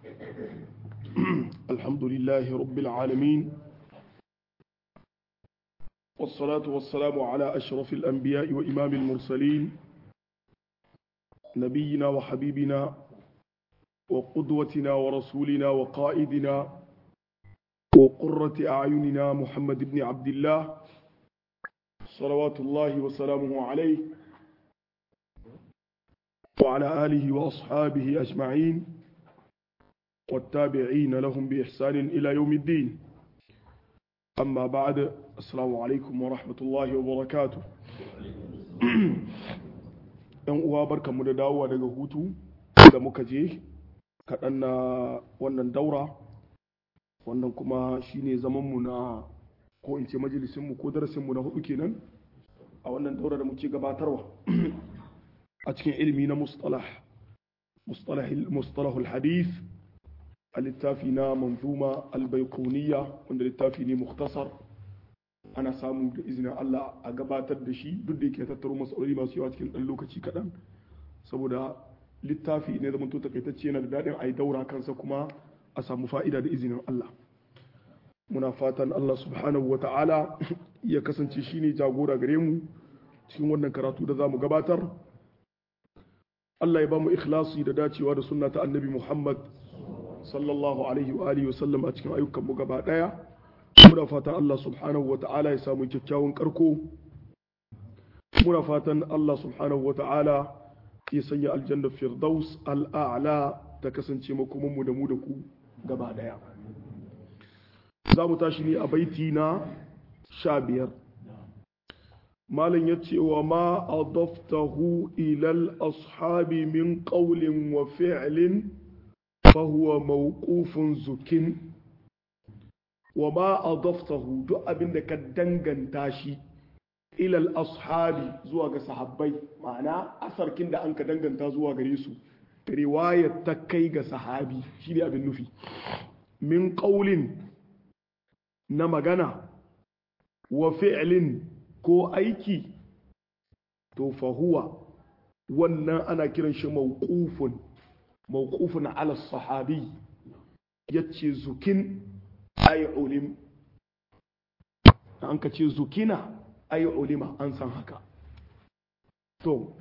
الحمد لله رب العالمين والصلاة والسلام على أشرف الأنبياء وإمام المرسلين نبينا وحبيبنا وقدوتنا ورسولنا وقائدنا وقرة أعيننا محمد بن عبد الله صلوات الله وسلامه عليه وعلى آله وأصحابه أجمعين والتابعين لهم بإحسان إلى يوم الدين أما بعد السلام عليكم ورحمة الله وبركاته ‘yan uwa barka mu da dawowa daga hutu da muka je kaɗan na wannan daura wannan kuma shine zamanmu na ko in ce majalisinmu ko darasinmu na hudu kenan a wannan daura da muke gabatarwa a cikin ilmi na mustalah mustalahul hadith a littafi na manzuma albaikuniya wanda littafi ne muktasar ana samu da izinin Allah a gabatar da shi duk da yake tattaro matsaloli masu yawa cikin ɗan lokaci kaɗan saboda littafi ne zama to takaitacce yana da daɗin a yi daura kansa kuma a samu fa'ida da izinin Allah muna fatan Allah subhanahu wa ta'ala ya kasance shi ne jagora gare mu cikin wannan karatu da za mu gabatar Allah ya ba mu ikhlasi da dacewa da sunna ta annabi Muhammad sallallahu alaihi wa alihi wa sallam a cikin ayyukan mu gaba daya muna fatan Allah subhanahu wa ta'ala ya samu kyakkyawan karko muna fatan Allah subhanahu wa ta'ala ya sanya aljanna firdaus al'a'la ta kasance makoman mu da mu da ku gaba daya za mu tashi ne a baiti na sha biyar malam ya ce wa ma adaftahu ilal ashabi min qawlin wa fi'lin fa huwa mawqufun zukin wa ma adaftahu duk abin da ka danganta shi ilal ashabi zuwa ga sahabbai ma'ana asarkin da an ka danganta zuwa gare su riwayar ta kai ga sahabi shi ne abin nufi min qawlin na magana wa fi'lin ko aiki to fahuwa wannan ana kiran shi mawqufun mawqufun ala sahabi yace zukin ay ulim an ka ce zukina ay ulima an san haka to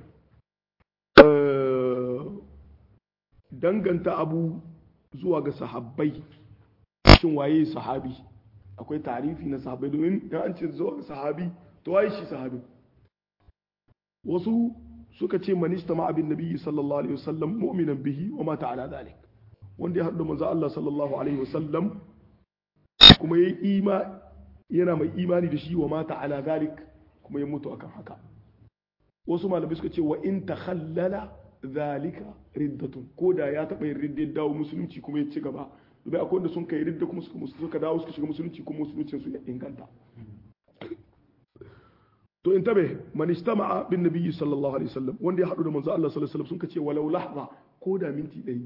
danganta abu zuwa ga sahabbai shin waye sahabi akwai tarifi na sahabai domin ya an ce zuwa sahabi to waye shi sahabi wasu suka ce manista ma abin nabiyyi sallallahu alaihi wasallam mu'minan bihi wa mata ala dhalik wanda ya haɗu manzo Allah sallallahu alaihi wasallam kuma yayi ima yana mai imani da shi wa mata ala dhalik kuma ya mutu akan haka wasu malamai suka ce wa in takhallala zalika riddatun ko da ya taɓa yin riddar dawo musulunci kuma ya ci gaba bai akwai wanda sun kai ridda kuma suka suka dawo suka shiga musulunci kuma musuluncin su ya inganta to in tabe man istama'a bin nabiyyi sallallahu alaihi wasallam wanda ya hadu da manzo Allah sallallahu alaihi wasallam sun kace walau lahza ko da minti ɗaya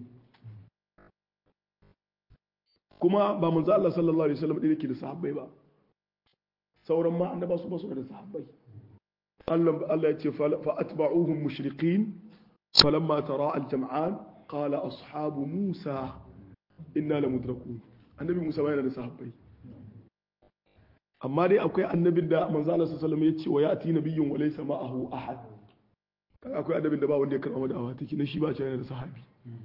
kuma ba manzo Allah sallallahu alaihi wasallam yake da sahabbai ba sauran ma annaba su ba su da sahabbai Allah Allah ya ce fa atba'uhum mushriqin falamma tara al-jam'an qala ashabu musa inna la mudrakun annabi Musa ba yana da sahabbai amma dai akwai annabin da manzo Allah sallallahu alaihi wasallam ya ce wa ya'ti nabiyyun wa laysa ma'ahu ahad akwai annabin da ba wanda ya karɓa da'awa take na shi ba yana da sahabi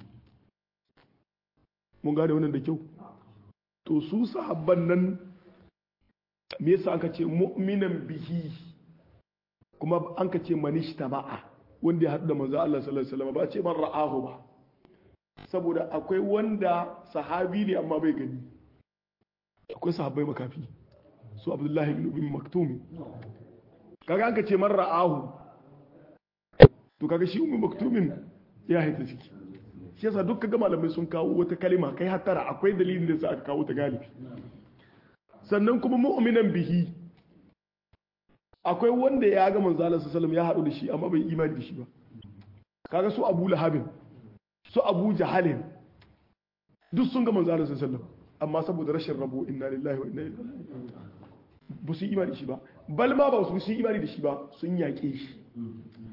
mun gane wannan da kyau to su sahabban nan me yasa aka ce mu'minan bihi kuma an ka ce manishta ma'a wanda ya haɗu da manzo Allah sallallahu alaihi wasallam ba ce man ra'ahu ba saboda akwai wanda sahabi ne amma bai gani akwai sahabbai makafi su abdullahi bin maktumi kaga an ka ce man ra'ahu to kaga shi ummi maktumin ya haita ciki shi yasa duk kaga malamai sun kawo wata kalima kai hattara akwai dalilin da sa aka kawo ta galibi sannan kuma mu'minan bihi akwai wanda ya ga manzo Allah sallallahu ya haɗu da shi amma bai imani da shi ba kaga su Abu Lahabin su Abu Jahalin duk sun ga manzo Allah sallallahu amma saboda rashin rabo inna lillahi wa inna ilaihi raji'un ba su imani da shi ba bal ma ba su imani da shi ba sun yaƙe shi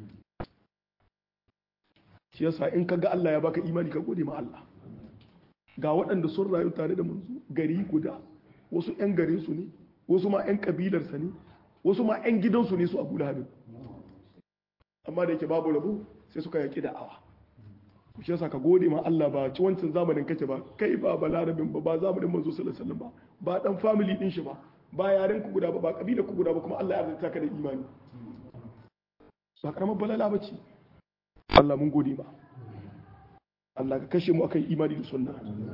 shi yasa in kaga Allah ya baka imani ka gode ma Allah ga waɗanda sun rayu tare da manzo gari guda wasu 'yan garinsu ne wasu ma 'yan kabilarsa ne wasu ma 'yan gidansu ne su abu lahabin amma da yake babu rabu sai suka yaƙi da'awa shi yasa ka gode ma Allah ba ci wancan zamanin kake ba kai ba balarabin ba ba zamanin manzo sallallahu alaihi wasallam ba ba dan family din shi ba ba yaren ku guda ba ba kabila ku guda ba kuma Allah ya arzuta ka da imani ba karamar balala bace Allah mun gode ba Allah ka kashe mu akan imani da sunna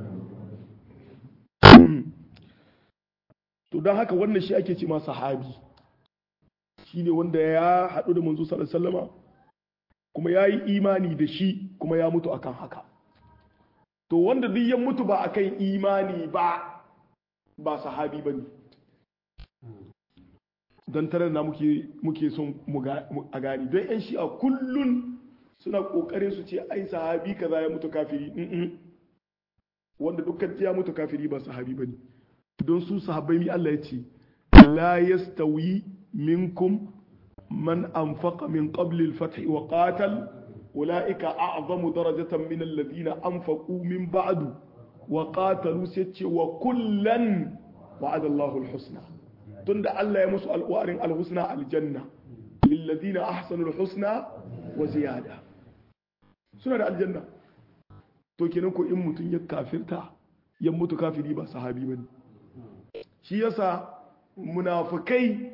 to don haka wannan shi ake ce ma sahabi shi ne wanda ya haɗu da manzo sallallahu alaihi wasallama kuma ya yi imani da shi kuma ya mutu akan haka to wanda duk ya mutu ba akan imani ba ba sahabi ba ne don tare na muke son a gani don yan shi a kullun suna ƙoƙarin su ce ai sahabi kaza ya mutu kafiri wanda dukkan ya mutu kafiri ba sahabi ba ne don su sahabbai mi Allah ya ce la yastawi minkum man anfaqa min qabli al-fath wa qatal ulaika a'zamu darajatan min alladhina anfaqu min ba'du wa qatalu sai wa kullan wa'ada Allahu al-husna tunda Allah ya musu alwarin al-husna aljanna lil ladina ahsanu al-husna wa ziyada suna da aljanna to kenan ko in mutun ya kafirta ya mutu kafiri ba sahabi bane shi yasa munafikai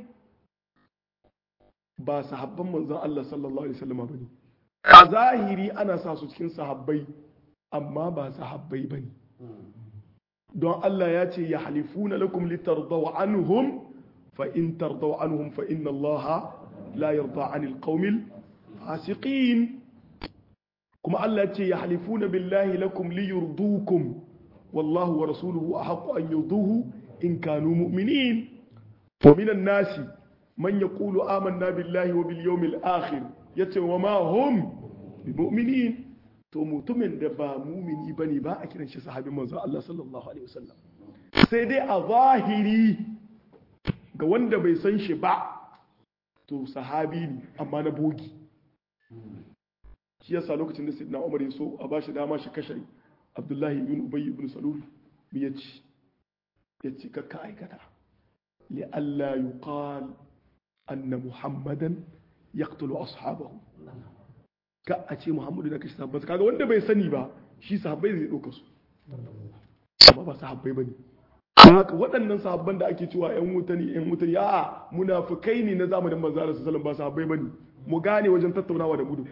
ba sahabban manzon Allah sallallahu alaihi wasallam bane a zahiri ana sa su cikin sahabbai amma ba sahabbai bane don Allah ya ce ya halifuna lakum litardaw anhum fa in tardaw anhum fa inna Allah la yarda anil qaumil fasiqin kuma Allah ya ce ya halifuna billahi lakum liyurdukum wallahu wa rasuluhu ahqqu an yurduhu in kanu mu'minin wa minan nasi man yaqulu amanna billahi wa bil yawmil akhir yace wa ma hum bimu'minin to mutumin da ba mumini bane ba a kiran shi sahabin manzo Allah sallallahu alaihi wasallam sai dai a zahiri ga wanda bai san shi ba to sahabi ne amma na bogi shi yasa lokacin da sayyidina Umar ya so a bashi dama shi kashe Abdullahi ibn Ubay ibn Salul me yace yace kakka aikata li alla yuqal anna Muhammadan yaqtulu ashabahu ka a ce Muhammadu na kashe sahabbai kaga wanda bai sani ba shi sahabbai zai dauka su amma ba sahabbai bane haka waɗannan sahabban da ake cewa ƴan wuta ne ƴan wuta ne a'a munafikai ne na zamanin manzo Allah sallallahu ba sahabbai bane mu gane wajen tattaunawa da gudu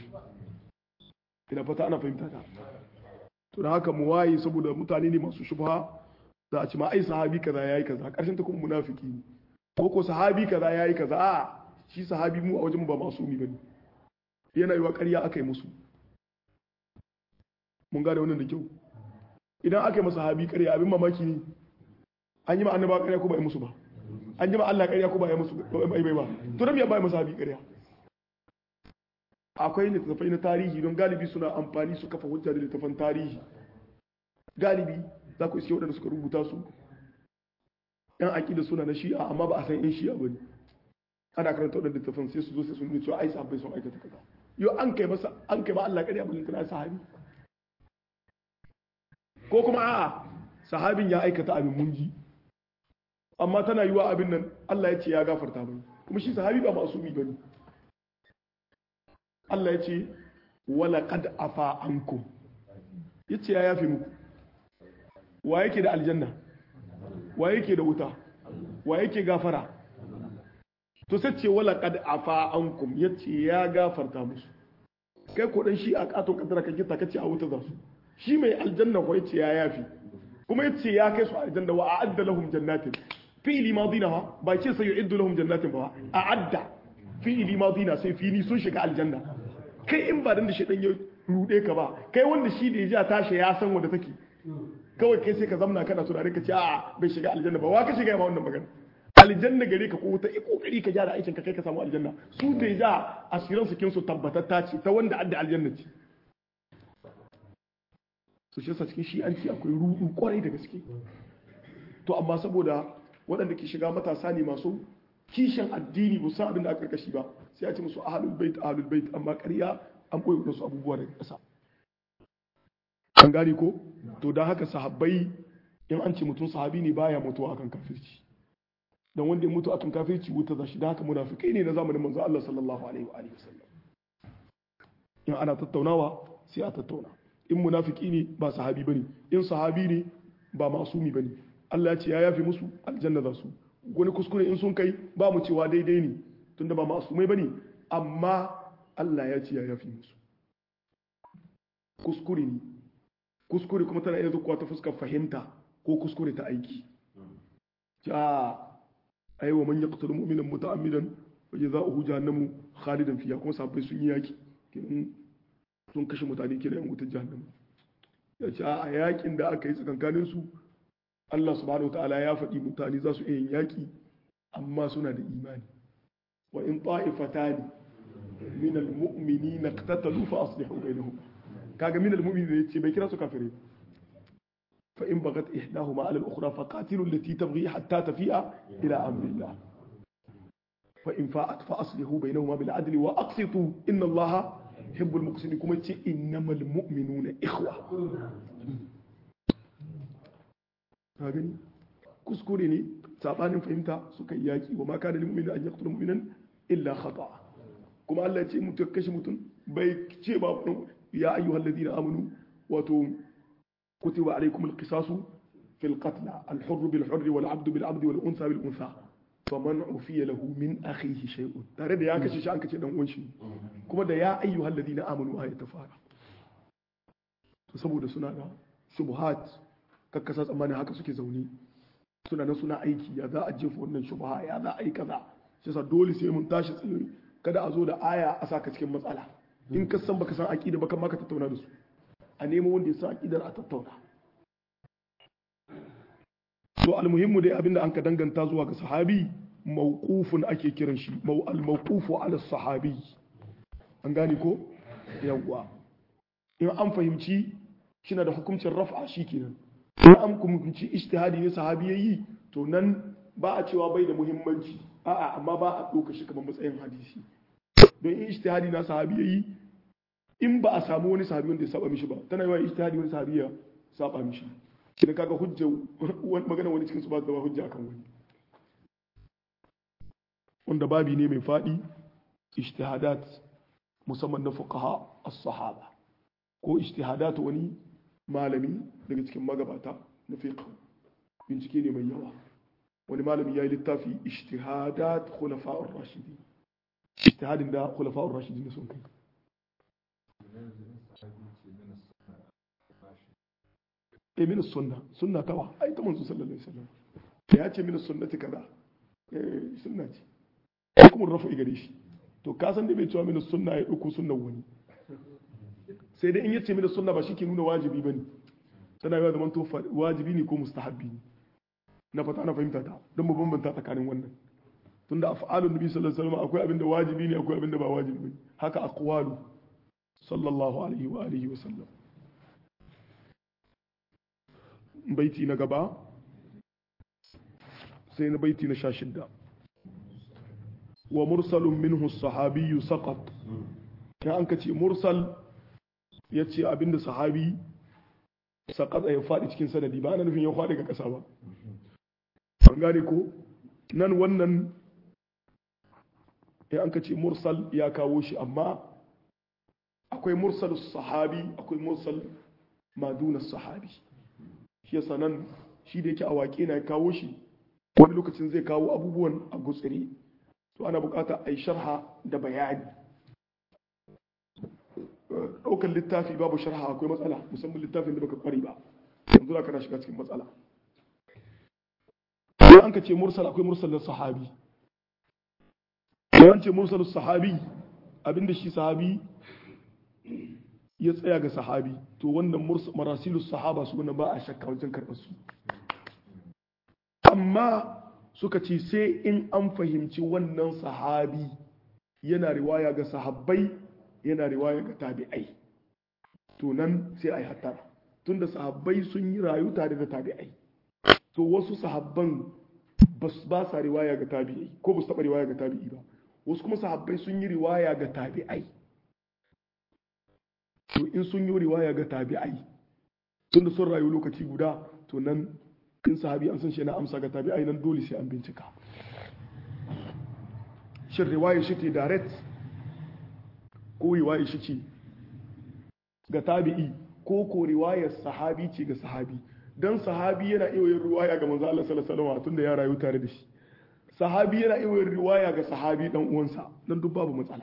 ina fata ana fahimta ta to da haka mu waye saboda mutane ne masu shubha za a ci ma ai sahabi kaza yayi kaza karshen ta kuma munafiki ne ko ko sahabi kaza yayi kaza a shi sahabi mu a wajen ba masumi bane yana yiwa ƙarya aka yi musu mun gane wannan da kyau idan aka yi masa sahabi ƙarya abin mamaki ne an yi ma annaba ƙarya ko ba yi musu ba an yi ma Allah ƙarya ko ba yi musu ba bai ba to dan me ba yi masa sahabi ƙarya akwai littattafai na tarihi don galibi suna amfani su kafa hujja da littattafan tarihi galibi za ku iske waɗanda suka rubuta su yan aƙida suna na shi'a amma ba a san yan shi'a ba ne ana karanta waɗanda littattafan sai su zo sai sun nuna cewa ai sahabbai sun aikata kaza yau an kai masa an kai ma Allah ƙarya ba littattafan sahabi ko kuma a'a sahabin ya aikata abin munji amma tana yiwa abin nan Allah ya ce ya gafarta mai kuma shi sahabi ba masumi bane Allah ya ce wala qad afa ankum yace ya yafe muku wa yake da aljanna wa yake da wuta wa yake gafara to sai ce wala qad afa ankum yace ya gafarta musu kai ko dan shi a kato kadara ka gita kace a wuta za su shi mai aljanna ko yace ya yafi kuma yace ya kai su aljanna wa a'adda lahum jannatin fi'li madina ha ba ce sai yu'iddu lahum jannatin ba a'adda fi'li madina sai fini sun shiga aljanna kai in ba dan da shedan ya rude ka ba kai wanda shi da ya ja tashi ya san wanda take kawai kai sai ka zamna kana tunani ka ce a'a bai shiga aljanna ba wa ka shiga ma wannan magana aljanna gare ka ko ta kokari ka gyara aikin ka kai ka samu aljanna su da ja asiran su kin su tabbatatta ce ta wanda adda aljanna ce su shi cikin shi an ce akwai rudu kwarai da gaske to amma saboda waɗanda ke shiga matasa ne masu kishin addini ba san abin da aka karkashi ba sai a ce musu ahlul bait ahlul bait amma ƙarya an boye wasu abubuwa daga ƙasa an gane ko to don haka sahabbai in an ce mutum sahabi ne baya mutuwa akan kafirci dan wanda ya mutu akan kafirci wuta za shi da haka munafikai ne na zamanin manzo Allah sallallahu alaihi wa alihi wasallam in ana tattaunawa sai a tattauna in munafiki ne ba sahabi bane in sahabi ne ba masumi bane Allah ya ce ya yafi musu aljanna za su wani kuskure in sun kai ba mu cewa daidai ne tunda ba masumai bane amma Allah ya ce ya yafi musu kuskure ne kuskure kuma tana iya zuwa ta fuskar fahimta ko kuskure ta aiki ja ai wa man yaqtulu mu'minan muta'ammidan wa jazaohu jahannamu khalidan fiha kuma sahabbai sun yi yaki sun kashe mutane kenan yan wutar jahannamu ya ce a yakin da aka yi tsakankanin su Allah subhanahu ta'ala ya faɗi mutane za su iya yin yaki amma suna da imani wa in ta'ifatani min al-mu'minina iqtatalu fa aslihu bainahum kaga min al-mu'minina yace bai kira su kafirai fa in bagat ihdahuma ala al-ukhra fa qatilu allati tabghi hatta tafi'a ila amri Allah fa in fa'at fa aslihu bainahuma bil adli wa aqsitu inna Allah yuhibbul muqsitin kuma ce innamal mu'minuna ikhwa ka gani kuskure ne sabanin fahimta suka yi yaki wa ma kana lil mu'mini an yaqtula mu'minan illa khata'a kuma Allah ya ce mutum kashe mutum bai ce ba ya ayyuhal ladina amanu wato kutiba alaykum alqisasu fil qatl al-hurr bil hurr wal 'abd bil 'abd wal unsa bil unsa faman ufiya lahu min akhihi shay'un tare da ya kashe shi an kace dan uwan shi kuma da ya ayyuhal ladina amanu ayat ta fara to saboda suna da shubuhat kakkasa tsammani haka suke zaune suna nan suna aiki ya za a jefa wannan shubha ya za a yi kaza shi yasa dole sai mun tashi tsaye kada a zo da aya a saka cikin matsala in ka san baka san aqida baka ma ka tattauna da su a nemo wanda ya san aqidar a tattauna to almuhimmu dai abinda an ka danganta zuwa ga sahabi mawqufun ake kiran shi al mawqufu ala sahabi an gane ko yawwa in an fahimci shina da hukuncin raf'a shikenan in an fahimci ijtihadi ne sahabi yayi to nan ba a cewa bai da muhimmanci a'a amma ba a ɗauka shi kamar matsayin hadisi don in ijtihadi na sahabi yayi in ba a samu wani sahabi wanda ya saba mishi ba tana yi wa ijtihadi wani sahabi ya saba mishi idan kaga hujja magana wani cikin su ba zama hujja akan wani wanda babi ne mai faɗi ijtihadat musamman na fuqaha as-sahaba ko ijtihadat wani malami daga cikin magabata na fiqh bincike ne mai yawa wani malami ya yi littafi ijtihadat khulafa'ur rashidi ijtihadin da khulafa'ur rashidi ne sun kai e min sunna sunna tawa ai ta manzo sallallahu alaihi wasallam ya ce min sunnati kaza eh sunna ce kuma rafa gare shi to ka san da bai cewa min sunna ya dauko sunnan wani sai dai in yace min sunna ba shi ke nuna wajibi bane tana yawa zaman to wajibi ne ko mustahabbi ne na fata na fahimta ta don mu bambanta tsakanin wannan tunda af'alun nabi sallallahu alaihi wasallam akwai abinda wajibi ne akwai abinda ba wajibi bane haka aqwalu sallallahu alaihi wa alihi wasallam baiti na gaba sai na baiti na sha shidda wa mursalun minhu sahabiyyu saqat kan an kace mursal yace abinda sahabi saqat ya faɗi cikin sanadi ba ana nufin ya faɗi ga ƙasa ba an gane ko nan wannan ya an kace mursal ya kawo shi amma akwai mursal sahabi akwai mursal maduna sahabi shi yasa nan shi da yake a waƙe na kawo shi wani lokacin zai kawo abubuwan a gutsire to ana bukata a yi sharha da bayani ɗaukar littafi babu sharha akwai matsala musamman littafin da baka kwari ba yanzu da kana shiga cikin matsala idan an ka ce mursal akwai mursalin sahabi idan ce mursalin sahabi abinda shi sahabi ya tsaya ga sahabi to wannan marasilus sahaba su wannan ba a shakka wajen karɓar su amma suka ce sai in an fahimci wannan sahabi yana riwaya ga sahabbai yana riwaya ga tabi'ai to nan sai a yi hattara tunda sahabbai sun yi rayu tare da tabi'ai to wasu sahabban ba sa riwaya ga tabi'ai ko ba su taɓa riwaya ga tabi'i ba wasu kuma sahabbai sun yi riwaya ga tabi'ai to in sun yi riwaya ga tabi'ai tunda sun rayu lokaci guda to nan in sahabi an san shi yana amsa ga tabi'ai nan dole sai an bincika shin riwayar shi ce direct ko riwayar shi ce ga tabi'i ko ko riwayar sahabi ce ga sahabi dan sahabi yana iya yin riwaya ga manzo Allah sallallahu alaihi wasallam tunda ya rayu tare da shi sahabi yana iya yin riwaya ga sahabi dan uwansa dan duk babu matsala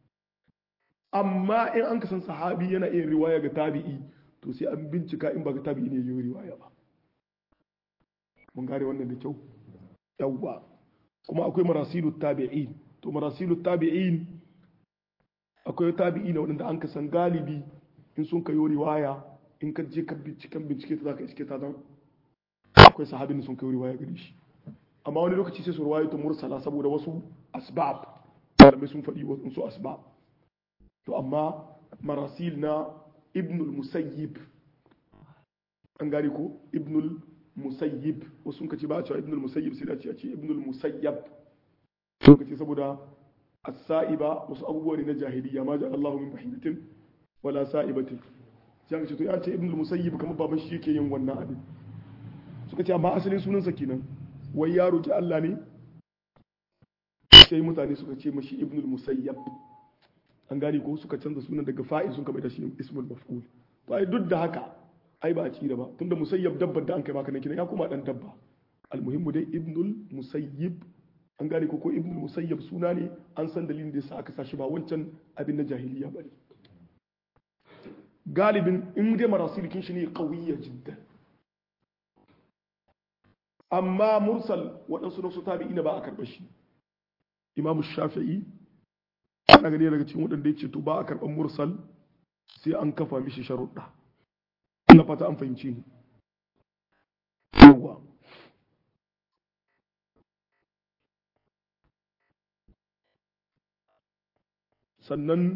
amma in an kasan sahabi yana iya riwaya ga tabi'i to sai an bincika in ba ga tabi'i ne yi riwaya ba mun gane wannan da kyau yawwa kuma akwai marasilu tabi'in to marasilu tabi'in akwai tabi'i na wadanda an kasan galibi in sun kayo riwaya in ka je ka binciken bincike ta zaka iske ta dan akwai sahabin da sun kayo riwaya gare shi amma wani lokaci sai su riwaya ta mursala saboda wasu asbab malamai sun faɗi wasu asbab to amma marasil na ibnul musayyib an gane ko ibnul musayyib wasu sun kace ba a cewa ibnul musayyib sai da ce a ce ibnul musayyab sun kace saboda as-sa'iba wasu abubuwa ne na jahiliya ma ja Allahu min bahidatin wala sa'ibatin sai aka ce to ya ce ibnul musayyib kamar baban shi yake yin wannan abin suka ce amma asalin sunansa kenan wai ya roki Allah ne sai mutane suka ce mashi ibnul musayyab an gane ko suka canza sunan daga fa'il sun kama da shi ismul maf'ul to ai duk da haka ai ba a tsira ba tunda musayyab dabbar da an kai maka nan kina ya kuma dan dabba almuhimmu dai ibnul musayyib an gane ko ko ibnul musayyab suna ne an san dalilin da yasa aka sa shi ba wancan abin na jahiliya bane galibin in dai marasilikin shi ne qawiyya jiddan amma mursal waɗansu na su tabi'ina ba a karɓar shi imamu shafi'i ana gani daga cikin waɗanda ya ce to ba a karɓar mursal sai an kafa mishi sharuɗa ina fata an fahimci ni yawa sannan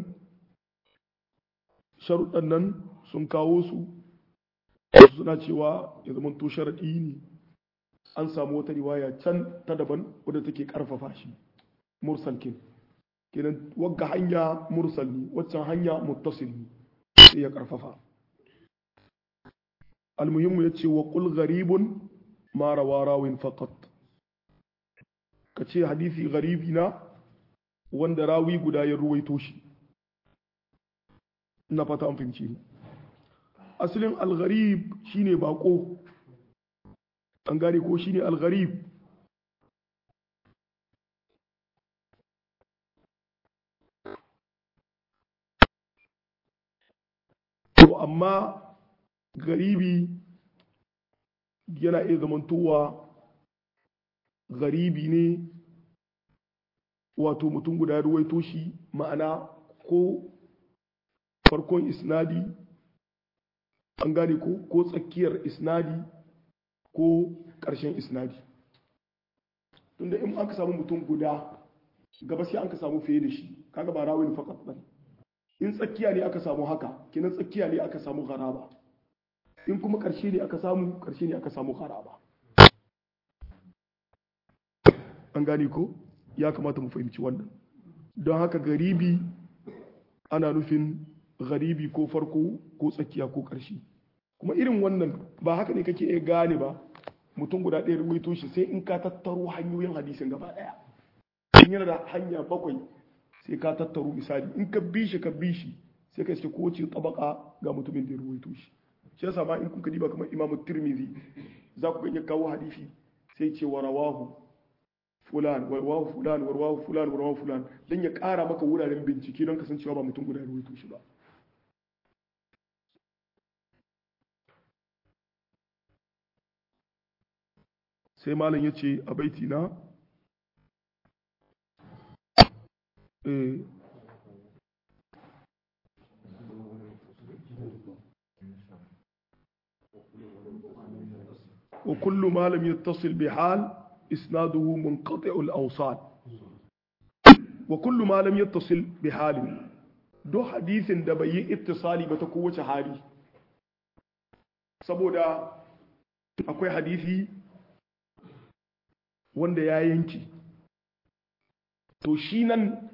sharuɗan nan sun kawo su suna cewa ya zama to sharaɗi ne an samu wata riwaya can ta daban wadda take ƙarfafa shi mursal kin kenan wagga hanya mursal ne waccan hanya muttasil ne sai ya karfafa almuhimmu ya ce wa qul gharibun ma rawa rawin faqat ka ce hadisi garibi na wanda rawi guda ya ruwaito shi ina fata an fahimci ni asalin algharib shine bako an gane ko shine algharib to amma garibi yana iya zamantowa garibi ne wato mutum guda ruwaito shi ma'ana ko farkon isnadi an gane ko ko tsakiyar isnadi ko ƙarshen isnadi tunda in aka samu mutum guda gaba sai an ka samu fiye da shi kaga ba rawin fakat bane in tsakiya ne aka samu haka kinan tsakiya ne aka samu garaba in kuma ƙarshe ne aka samu ƙarshe ne aka samu garaba an gane ko ya kamata mu fahimci wannan don haka garibi ana nufin garibi ko farko ko tsakiya ko ƙarshe kuma irin wannan ba haka ne kake iya gane ba mutum guda ɗaya ruwaito shi sai in ka tattaro hanyoyin hadisin gaba ɗaya in yana da hanya bakwai sai ka tattaro misali in ka bi shi ka bi shi sai ka iske kowace tabaka ga mutumin da ya ruwaito shi shi yasa ma in kuka diba kamar imamu tirmidhi za ku ga kawo hadisi sai ce wa rawahu fulan wa rawahu fulan wa rawahu fulan wa rawahu fulan dan ya ƙara maka wuraren bincike don kasancewa ba mutum guda ya ruwaito shi ba sai malam ya ce a baiti na وكل ما لم يتصل بحال إسناده منقطع الأوصال وكل ما لم يتصل بحال دو حديث da bai yi ittisali ba ta kowace hali saboda akwai hadisi wanda ya yanki to shi nan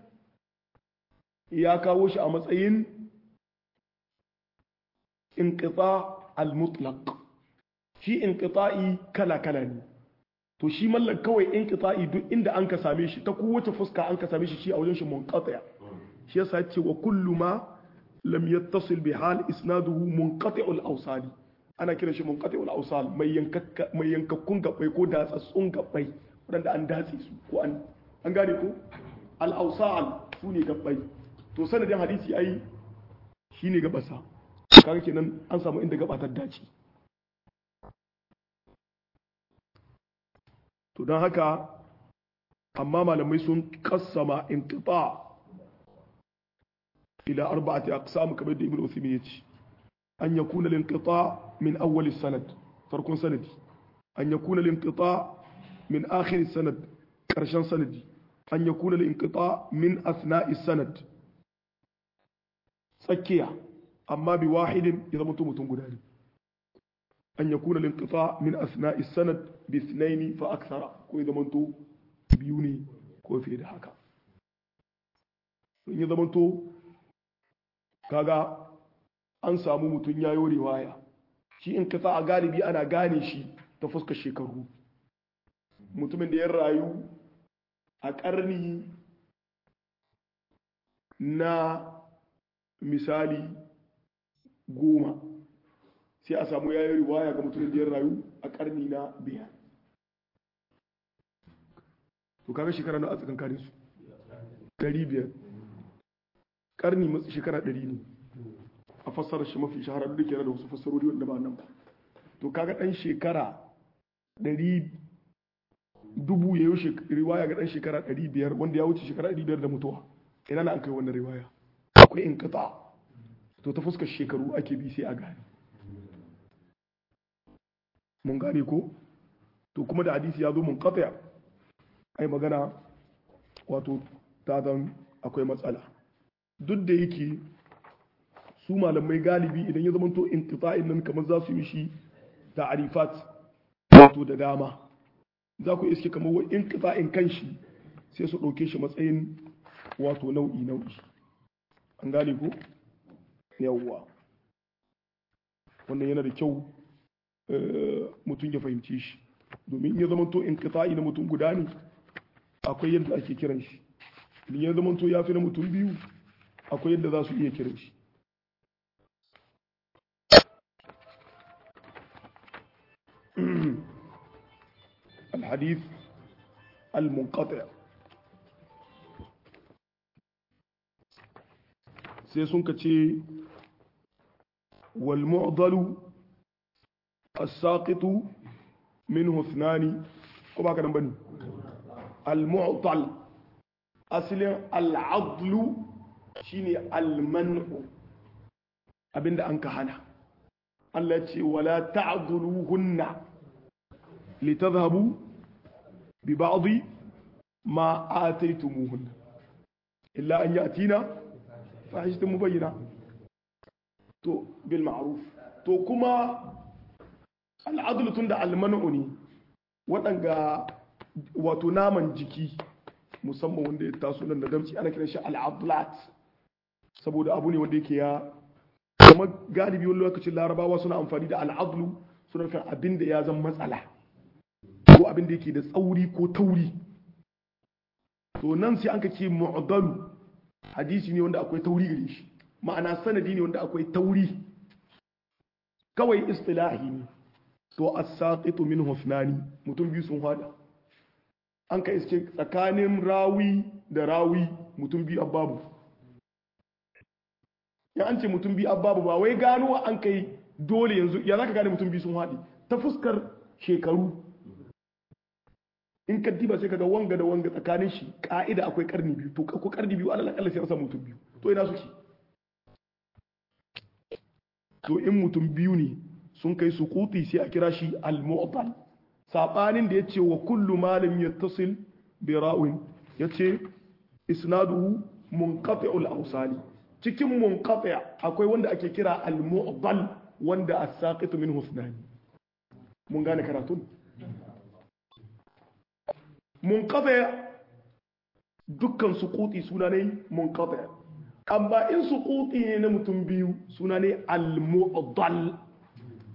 ya kawo shi a matsayin inƙita al-mutlaq shi inqita'i kala kala ne to shi mallan kawai inqita'i duk inda an ka same shi ta kowace fuska an ka same shi shi a wajen shi munqati' shi yasa ce wa kullu ma lam yattasil bi hal isnaduhu munqati'ul awsali ana kiran shi munqati'ul awsal mai yankakka mai yankakkun gabbai ko datsatsun gabbai wadanda an datse su ko an an gane ko al awsal su ne gabbai to sanadin hadisi ai shine gabasa kaga kenan an samu inda gabatar dace to don haka amma malamai sun kassama inqita ila arba'ati aqsam kamar da ibnu uthaymin yace an yakuna al-inqita min awwal sanad farkon sanadi an yakuna al-inqita min akhir sanad karshen sanadi an yakuna al-inqita min asna'i sanad tsakiya amma bi wahidin ya zama mutum guda ne an yakuna al-inqita min asna'i sanad bi ithnaini fa akthara ko ya zama biyu ne ko fiye da haka in ya zama kaga an samu mutum ya yi riwaya shi in kasa a galibi ana gane shi ta fuskar shekaru mutumin da ya rayu a ƙarni na misali goma sai a samu ya yi riwaya ga mutumin da ya rayu a ƙarni na biyar to kaga shekara na a tsakankanin su ɗari biyar ƙarni matsi shekara ɗari ne a fassarar shi mafi shaharar da ke da wasu fassarori wanda ba nan ba to kaga ɗan shekara ɗari dubu ya yi riwaya ga ɗan shekara ɗari biyar wanda ya wuce shekara ɗari biyar da mutuwa ina na an kai wannan riwaya akwai in kata to ta fuskar shekaru ake bi sai a gane mun gane ko to kuma da hadisi ya zo mun kataya ai magana wato ta zan akwai matsala duk da yake su malamai galibi idan ya zama to inqita'in nan kamar za su yi shi ta'arifat wato da dama za ku iske kamar wa inqita'in kanshi sai su ɗauke shi matsayin wato nau'i nau'i an gane ko yawwa wannan yana da kyau mutum ya fahimci shi domin ya zama to inqita'i na mutum guda ne akwai yadda ake kiran shi idan ya zama to ya fi na mutum biyu akwai yadda za su iya kiran shi الحديث المنقطع sai sun ka ce walmu'dalu as-saqitu minhu ithnani ko ba ka nan bane al-mu'tal aslin al-adlu shine al-man'u abinda an ka hana Allah ce wala ta'dhuluhunna litadhhabu bi ba'dhi ma ataytumuhunna illa an yatina fahishatun mubayyina to bil ma'ruf to kuma al'adlu tunda al-man'u ne waɗanga wato naman jiki musamman wanda ya taso nan da damci ana kiran shi al'adlat saboda abu ne wanda yake ya kuma galibi wani lokacin larabawa suna amfani da al'adlu suna nufin abin da ya zan matsala ko abin da yake da tsauri ko tauri to nan sai an ka ce mu'adalu hadisi ne wanda akwai tauri gare shi ma'ana sanadi ne wanda akwai tauri kawai istilahi ne to as-saqitu min hufnani mutum biyu sun hada an ka iske tsakanin rawi da rawi mutum biyu ababu ya an ce mutum biyu ababu ba wai gano an kai dole yanzu ya za ka gane mutum biyu sun haɗi ta fuskar shekaru in ka diba sai kaga wanga da wanga tsakanin shi ka'ida akwai karni biyu to ko karni biyu alal akalla sai an samu mutum biyu to ina suke to in mutum biyu ne sun kai su kuti sai a kira shi al-mu'tal sabanin da yace wa kullu malam yattasil bi ra'in yace isnaduhu munqati'ul awsali cikin munqati' akwai wanda ake kira al-mu'dal wanda as-saqitu min husnani mun gane karatun munqati' dukkan suquti suna ne munqati' amma in suquti ne na mutum biyu suna ne al-mu'dal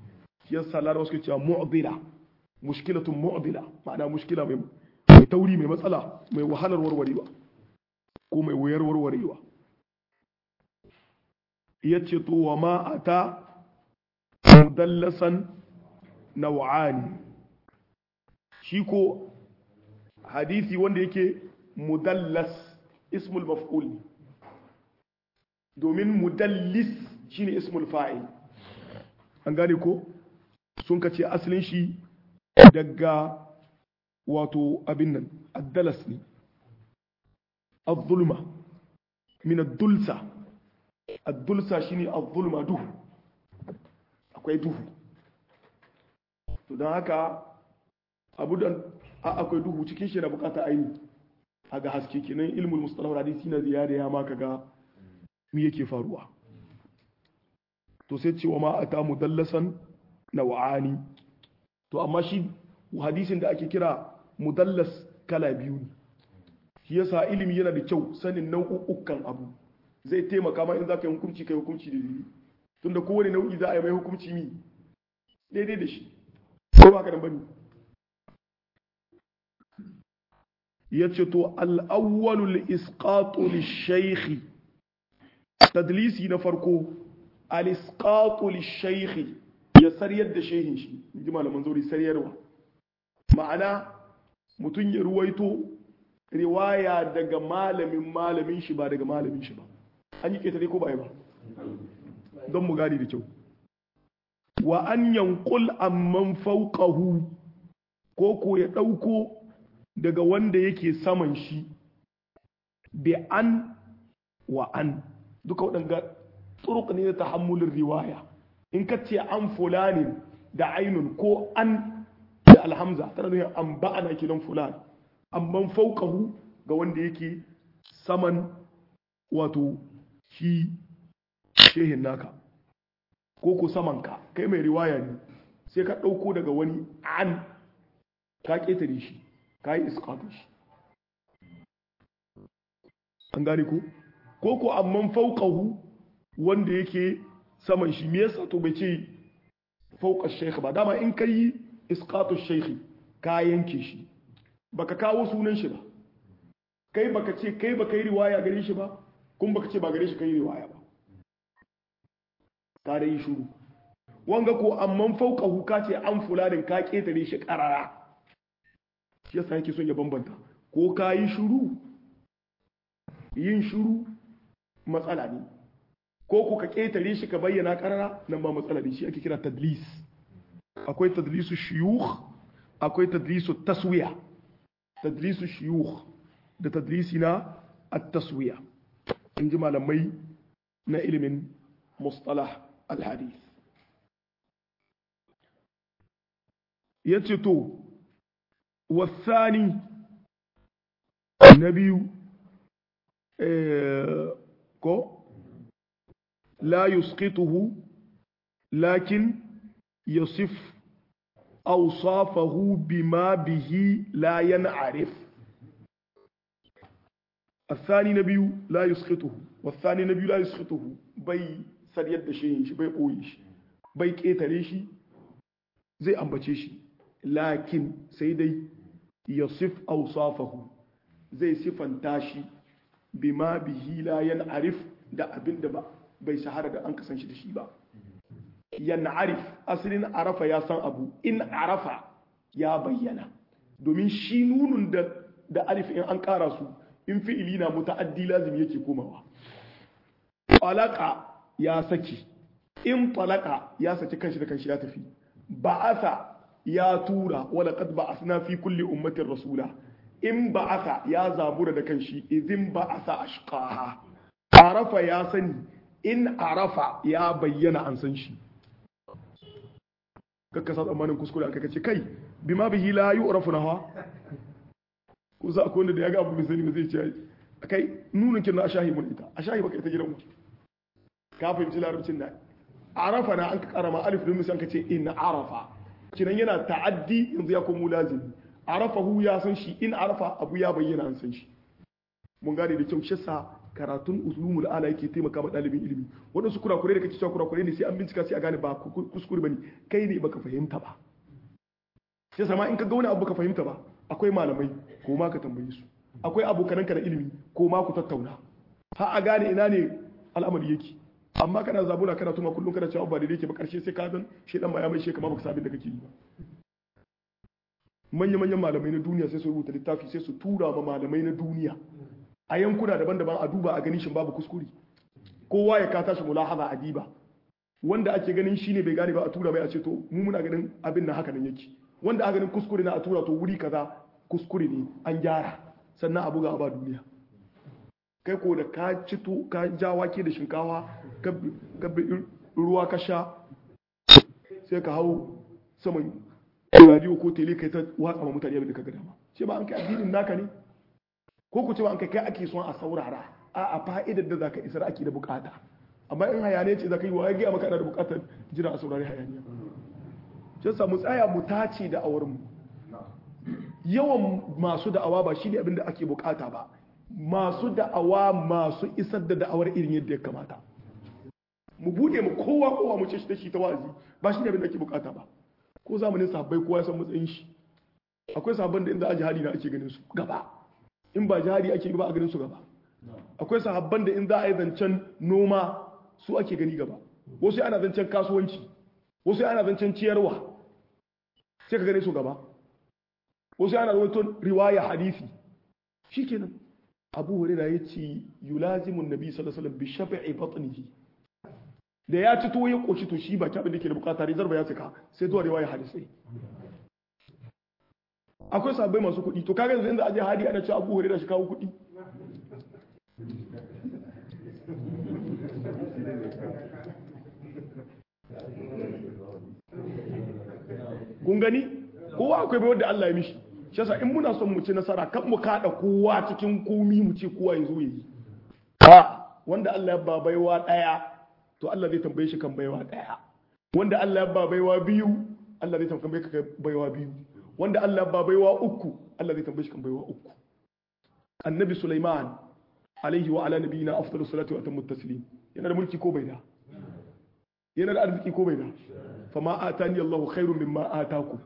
shi yasa larabawa suke cewa mu'dila mushkilatun mu'dila ma'ana mushkila mai mai tauri mai matsala mai wahalar warwarewa ko mai wayar warwarewa yace to wa ma ata mudallasan naw'ani shi ko hadisi wanda yake mudallas ismul maf'ul domin mudallis shine ismul fa'il an gane ko sun kace asalin shi daga wato abin nan addalas ne az-zulma min ad-dulsa ad-dulsa shine az-zulma duhu akwai duhu to don haka abu da akwai duhu cikin shi na bukata aini a ga haske kenan ilmul mustalah hadisi na ziyada ya ma kaga me yake faruwa to sai cewa ma ata mudallasan naw'ani to amma shi hadisin da ake kira mudallas kala biyu ne shi yasa ilimi yana da kyau sanin nau'ukan abu zai taimaka ma in za ka yi hukunci kai hukunci da daidai tunda kowane nau'i za a yi mai hukunci mi daidai da shi ko ba ka nan bane yace to al-awwalu al-isqatu lish-shaykh tadlisi na farko al-isqatu lish-shaykh ya sariyar da shehin shi inji malaman zauri sariyarwa ma'ana mutum ya ruwaito riwaya daga malamin malamin shi ba daga malamin shi ba an yi ketare ko ba ba don mu gane da kyau wa an yankul amman fauqahu ko ko ya ɗauko daga wanda yake saman shi bi an wa an duka waɗanda turuk ne na tahammulin riwaya in ka ce an fulanin da ainun ko an da alhamza tana nuna an ba'ana kinan fulan amman fauqahu ga wanda yake saman wato shi shehin naka ko ko samanka kai mai riwaya ne sai ka ɗauko daga wani an ka ƙetare shi ka yi iskatu shi an gane ko ko ko amman fauqahu wanda yake saman shi me yasa to bai ce fauqa shaykh ba dama in kai iskatu shaykh ka yanke shi baka kawo sunan shi ba kai baka ce kai baka yi riwaya gare shi ba kun baka ce ba gare shi kai riwaya ba ka da yi shuru wanga ko amman fauqahu ka ce an fulanin ka ketare shi karara shi yasa yake son ya bambanta ko ka yi shuru yin shuru matsala ne ko ku ka ketare shi ka bayyana karara nan ba matsala ne shi ake kira tadlis akwai tadlisu shuyukh akwai tadlisu taswiya tadlisu shuyukh da tadlisi na at-taswiya in ji malamai na ilimin mustalah al-hadith yace to wasani na biyu ko la yusqituhu lakin yasif awsafahu bima bihi la yan'arif الثاني نبي لا يسخطه والثاني نبي لا يسخطه bai sariyar da shi shi bai ɓoye shi bai ƙetare shi zai ambace shi lakin sai dai yasif awsafahu zai sifanta shi bima bihi la yan'arif da abin da ba bai shahara da an kasan shi da shi ba yan'arif asalin arafa ya san abu in arafa ya bayyana domin shi nunun da da alif in an ƙara su in fi'ili na muta'addi lazim yake komawa talaka ya saki in talaka ya saki kanshi da kanshi ya tafi ba'asa ya tura wala qad ba'athna fi kulli ummatin rasula in ba'asa ya zabura da kanshi idin ba'asa ashqaha arafa ya sani in arafa ya bayyana an san shi kakka sa tsammanin kuskure aka kace kai bima bihi la yu'rafu naha ko za akwai wanda da ya ga abu mai sani ba zai ce kai nunin kin na ashahi mun ita ashahi baka ita gidan mu ka fahimci larabcin da arafa na an ka karama alif din musan ka ce in arafa kinan yana ta'addi yanzu ya komo lazimi arafa hu ya san shi in arafa abu ya bayyana an san shi mun gane da kyau shissa karatun usulumul ala yake taimaka ma ɗalibin ilimi waɗansu kurakure da kake cewa kurakure ne sai an bincika sai a gane ba kuskure bane kai ne baka fahimta ba sai sama in ka ga wani abu baka fahimta ba akwai malamai ko ma ka tambaye su akwai abokananka da ilimi ko ma ku tattauna har a gane ina ne al'amari yake amma kana zabuna kana tuma kullum kana cewa ba da yake ba karshe sai ka zan shedan ba ya mai shekama baka sabin da kake yi ba manya-manyan malamai na duniya sai su rubuta littafi sai su tura ma malamai na duniya a yankuna daban-daban a duba a gani shin babu kuskure kowa ya ka tashi mulahaza a diba wanda ake ganin shi ne bai gane ba a tura mai a ce to mu muna ganin abin na haka nan yake wanda a ganin kuskure na a tura to wuri kaza kuskure ne an gyara sannan a buga a ba duniya kai ko da ka cito ka ja wake da shinkawa ka ruwa ka sha sai ka hau saman radio ko tele kai ta watsa ma mutane abin da ka ga dama ce ba an kai addinin naka ne ko ku ce ba an kai kai ake son a saurara a a fa'idar da zaka isar ake da bukata amma in hayaniya ce zaka yi wa ya maka ana da bukatar jira a saurari hayaniya shi samu tsaya mu tace da awar mu yawan masu da'awa ba shine abin da ake bukata ba masu da'awa masu isar da da'awar irin yadda ya kamata mu bude mu kowa kowa mu ce shi da shi ta wazi ba shine abin da ake bukata ba ko zamanin sahabbai kowa ya san matsayin shi akwai sahabban da inda a jihadi na ake ganin su gaba in ba jihadi ake ba a ganin su gaba akwai sahabban da in za a yi zancen noma su ake gani gaba wasu ana zancen kasuwanci wasu ana zancen ciyarwa sai ka gane su gaba wasu ana zancen riwaya hadisi shikenan abu hurairah ya ce yulazimun nabi sallallahu alaihi wasallam bi shafi'i batnihi da ya ci tuwo ya koshi to shi ba abin da ke da bukata rizar ba ya cika sai zuwa riwaya hadisai akwai sabbai masu kuɗi to kaga yanzu inda aje hadi ana cewa abu hurairah shi kawo kuɗi kun gani kowa akwai bai wanda Allah ya mishi shi yasa in muna son mu ci nasara kan mu kada kowa cikin komi mu ce kowa ya zo yi wanda Allah ya ba baiwa daya to Allah zai tambaye shi kan baiwa daya wanda Allah ya ba baiwa biyu Allah zai tambaye ka baiwa biyu wanda Allah ya ba baiwa uku Allah zai tambaye shi kan baiwa uku annabi Sulaiman alaihi wa ala nabiyina afdalus salatu wa atammu taslim yana da mulki ko bai da yana da arziki ko bai da fama atani Allahu khairum mimma ataku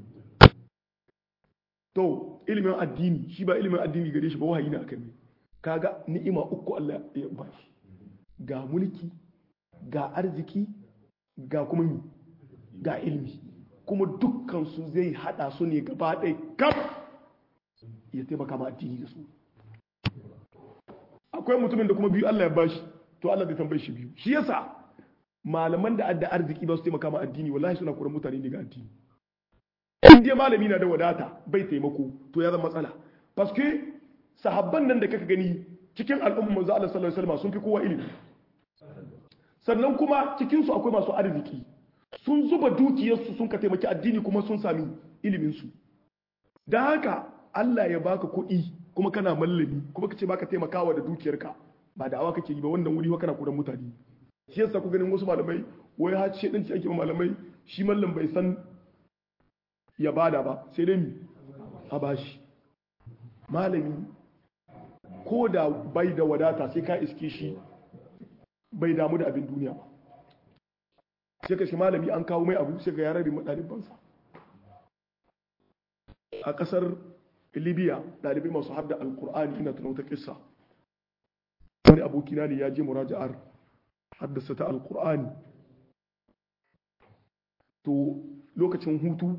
to ilimin addini shi ba ilimin addini gare shi ba wahayi ne akai kaga ni'ima uku Allah ya ba shi ga mulki ga arziki ga kuma ga ilmi kuma dukkan su zai hada su ne gaba ɗaya kaf ya taimaka ma addini da su akwai mutumin da kuma biyu Allah ya bashi to Allah zai tambaye shi biyu shi yasa malaman da adda arziki ba su taimaka ma addini wallahi suna kuran mutane ne ga addini in dai malami na da wadata bai taimako to ya zama matsala paske sahabban nan da kaka gani cikin al'umma manzo Allah sallallahu alaihi wasallam sun fi kowa ilimi sannan kuma cikin su akwai masu arziki sun zuba dukiyarsu sun ka taimaki addini kuma sun sami ilimin su dan haka Allah ya baka kuɗi kuma kana mallami kuma kace baka taimakawa da dukiyarka ba da awa kake yi ba wannan wuri kana kuran mutane shi yasa ku ganin wasu malamai wai har ce dinci ake malamai shi mallam bai san ya bada ba sai dai mi a bashi malami ko da bai da wadata sai ka iske shi bai damu da abin duniya ba sai ka shi malami an kawo mai abu sai ga yarar ɗalibansa a ƙasar libya ɗalibai masu har da alkur'ani ina tunauta kissa wani abokina ne ya je muraja'ar haddasa ta alkur'ani to lokacin hutu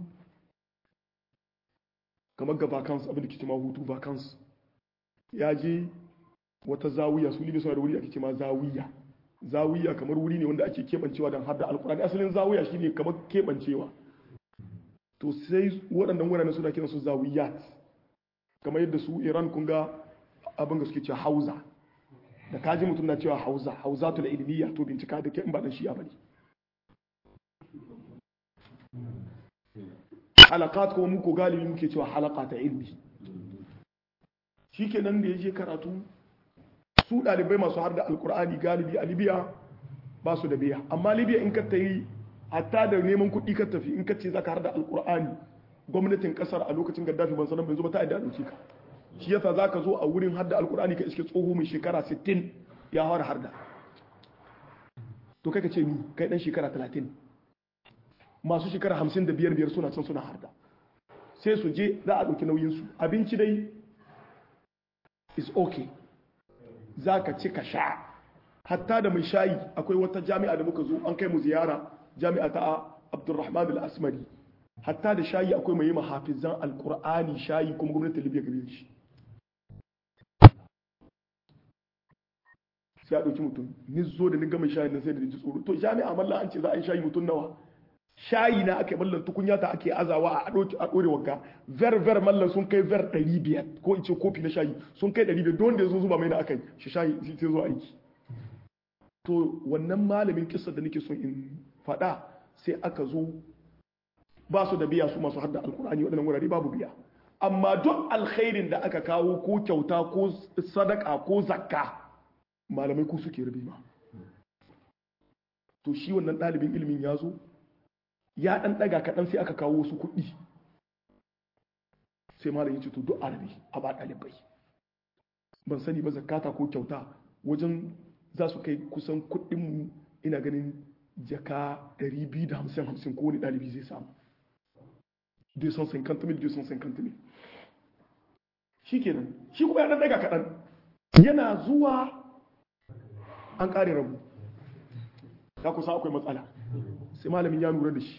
kamar ga vacance abin da ke cima hutu vacance ya je wata zawiya su libe suna da wuri ake cima zawiya zawiya kamar wuri ne wanda ake keɓancewa don hadda alkur'ani asalin zawiya shine kamar keɓancewa to sai waɗannan wuraren suna kiran su zawiyat kamar yadda su iran kun ga abin da suke cewa hauza da kaji mutum na cewa hauza hauza tu da ilmiya to bincika da ke in ba dan shi'a bane halakat kuma muku galibi muke cewa halaka ta ilmi shikenan da yaje karatu su dalibai masu har da alkur'ani galibi a libya ba su da biya amma libya in ka tayi hatta da neman kuɗi ka tafi in ka ce zaka har da alkur'ani gwamnatin kasar a lokacin gaddafi ban sanan bai zo ba ta yadda dauke ka shi yasa zaka zo a wurin hadda alkur'ani ka iske tsoho mai shekara 60 ya fara harda to kai ka ce ni kai dan shekara 30 masu shekara 55 biyar suna can suna harda sai su je za a ɗauki nauyinsu abinci dai is okay za ka ci ka sha hatta da mai shayi akwai wata jami'a da muka zo an kai mu ziyara jami'a ta abdurrahman al-asmari hatta da shayi akwai mai yi mahafizan alkur'ani shayi kuma gwamnatin libya gare shi sai a ɗauki mutum ni zo da ni gama shayi na sai da ji tsoro to jami'a mallan an ce za a yi shayi mutum nawa shayi na ake mallan tukunya ta ake azawa a ɗauki a ɗore wanka ver ver mallan sun kai ver ɗari biyar ko in ce kofi na shayi sun kai ɗari biyar don da ya zo zuba mai na akai shi shayi sai zo aiki to wannan malamin kisa da nake son in faɗa sai aka zo ba su da biya su masu hadda alkur'ani waɗannan wurare babu biya amma duk alkhairin da aka kawo ko kyauta ko sadaka ko zakka malamai ku suke rabe ma to shi wannan ɗalibin ilimin ya zo ya ɗan ɗaga kaɗan sai aka kawo wasu kuɗi sai malam ya ce to duk arabi a ba ɗalibai ban sani ba zakata ko kyauta wajen za su kai kusan kuɗinmu ina ganin jaka 250 ko wani ɗalibi zai samu 250 mil 250 mil shi kenan shi kuma ya daga kaɗan yana zuwa an ƙare rabu ta kusa akwai matsala sai malamin ya lura da shi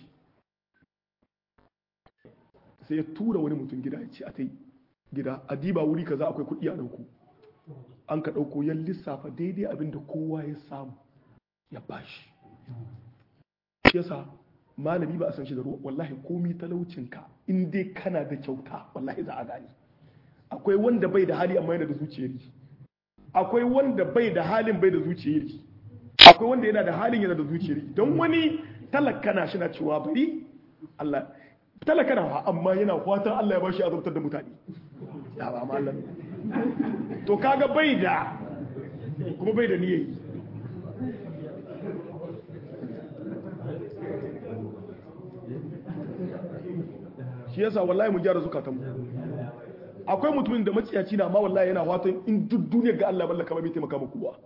sai ya tura wani mutum gida ya ce a ta gida a diba wuri kaza akwai kuɗi a ɗauko an ka ɗauko yan lissafa daidai abin da kowa ya samu ya bashi shi yasa malami ba a san shi da ruwa wallahi komi talaucinka in dai kana da kyauta wallahi za a gani akwai wanda bai da hali amma yana da zuciyar akwai wanda bai da halin bai da zuciyar akwai wanda yana da halin yana da zuciyar don wani talaka na shi na cewa bari Allah talaka na amma yana fatan Allah ya bashi azabtar da mutane ya ba malam to kaga bai da kuma bai da niyyar shi yasa wallahi mu gyara zukatanmu akwai mutumin da maciyaci na amma wallahi yana watan in duk duniyar ga Allah mallaka bai taimaka muku ba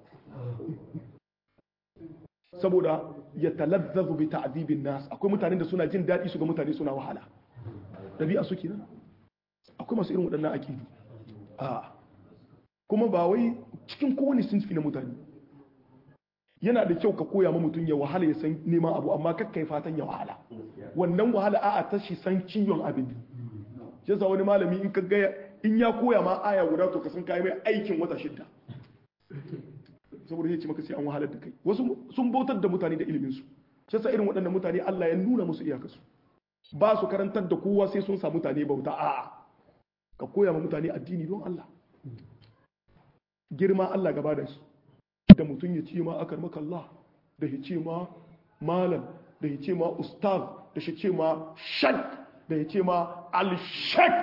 saboda ya talazzazu bi ta'dibin nas akwai mutanen da suna jin daɗi su ga mutane suna wahala dabi'a suke nan akwai masu irin waɗannan aqidu a kuma ba wai cikin kowane sinfi na mutane yana da kyau ka koya ma mutum ya wahala ya san neman abu amma kakka yi fatan ya wahala wannan wahala a ta shi san ciwon abin shi yasa wani malami in ka gaya in ya koya ma aya guda to ka san kai mai aikin wata shidda saboda ya ce maka sai an wahalar da kai wasu sun bautar da mutane da ilimin su shi yasa irin waɗannan mutane Allah ya nuna musu iyakarsu ba su karantar da kowa sai sun sa mutane bauta a'a ka koya ma mutane addini don Allah girma Allah gaba da shi da mutum ya ce ma akar maka Allah da ya ce ma malam da ya ce ma ustaz da shi ce ma shak da ya ce ma al-shak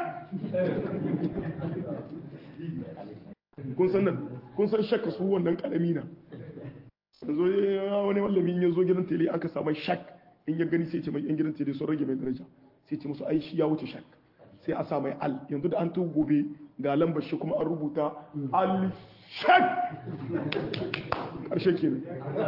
kun san nan kun san shak su wannan karami na yanzu wani mallami ya zo gidan tele aka samu shak in ya gani sai ce mai yan gidan tele sun rage mai daraja sai ce musu ai shi ya wuce shak sai a sa mai al yanzu da an tu gobe ga lambar shi kuma an rubuta al shak ƙarshen ke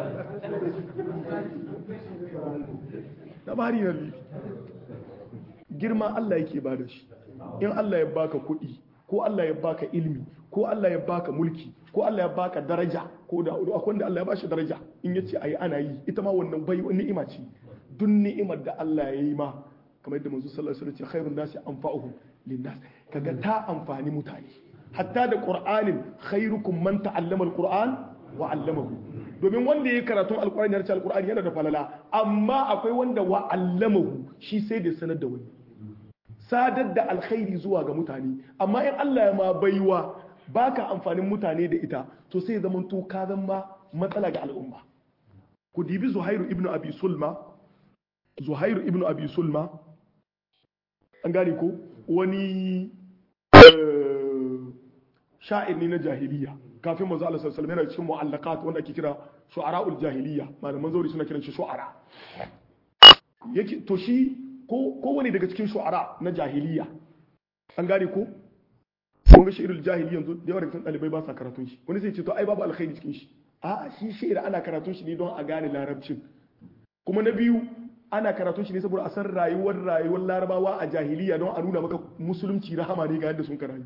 labari na biyu girma Allah yake ba da shi in Allah ya baka kuɗi ko Allah ya baka ilmi ko Allah ya baka mulki ko Allah ya baka daraja ko da akwai wanda Allah ya bashi daraja in yace ayi ana yi ita ma wannan bai ni'ima ce duk ni'imar da Allah ya yi ma kamar yadda manzo sallallahu alaihi wasallam ce khairun nasi anfa'uhum linnas kaga ta amfani mutane hatta da qur'anin khairukum man ta'allama alquran wa 'allamahu domin wanda yayi karatun alqur'ani ya alqur'ani yana da falala amma akwai wanda wa 'allamahu shi sai da sanar da wani sadar da alkhairi zuwa ga mutane amma in Allah ya ma baiwa baka amfanin mutane da ita to sai zaman to ka zama matsala ga al'umma ku dibi zuhairu ibnu abi sulma zuhairu ibnu abi sulma an gane ko wani sha'ir ne na jahiliya kafin manzo Allah sallallahu alaihi yana cikin mu'allaqat wanda ake kira shu'ara'ul jahiliya malaman zauri suna kiran shi shu'ara yake to shi ko ko wani daga cikin shu'ara na jahiliya an gane ko kun ga shi'irul jahili yanzu da yawa daga cikin ɗalibai ba sa karatun shi wani sai ce to ai babu alkhairi cikin shi a'a shi shi'ir ana karatun shi ne don a gane larabcin kuma na biyu ana karatun shi ne saboda a san rayuwar rayuwar larabawa a jahiliya don a nuna maka musulunci rahama ne ga yadda sun rayu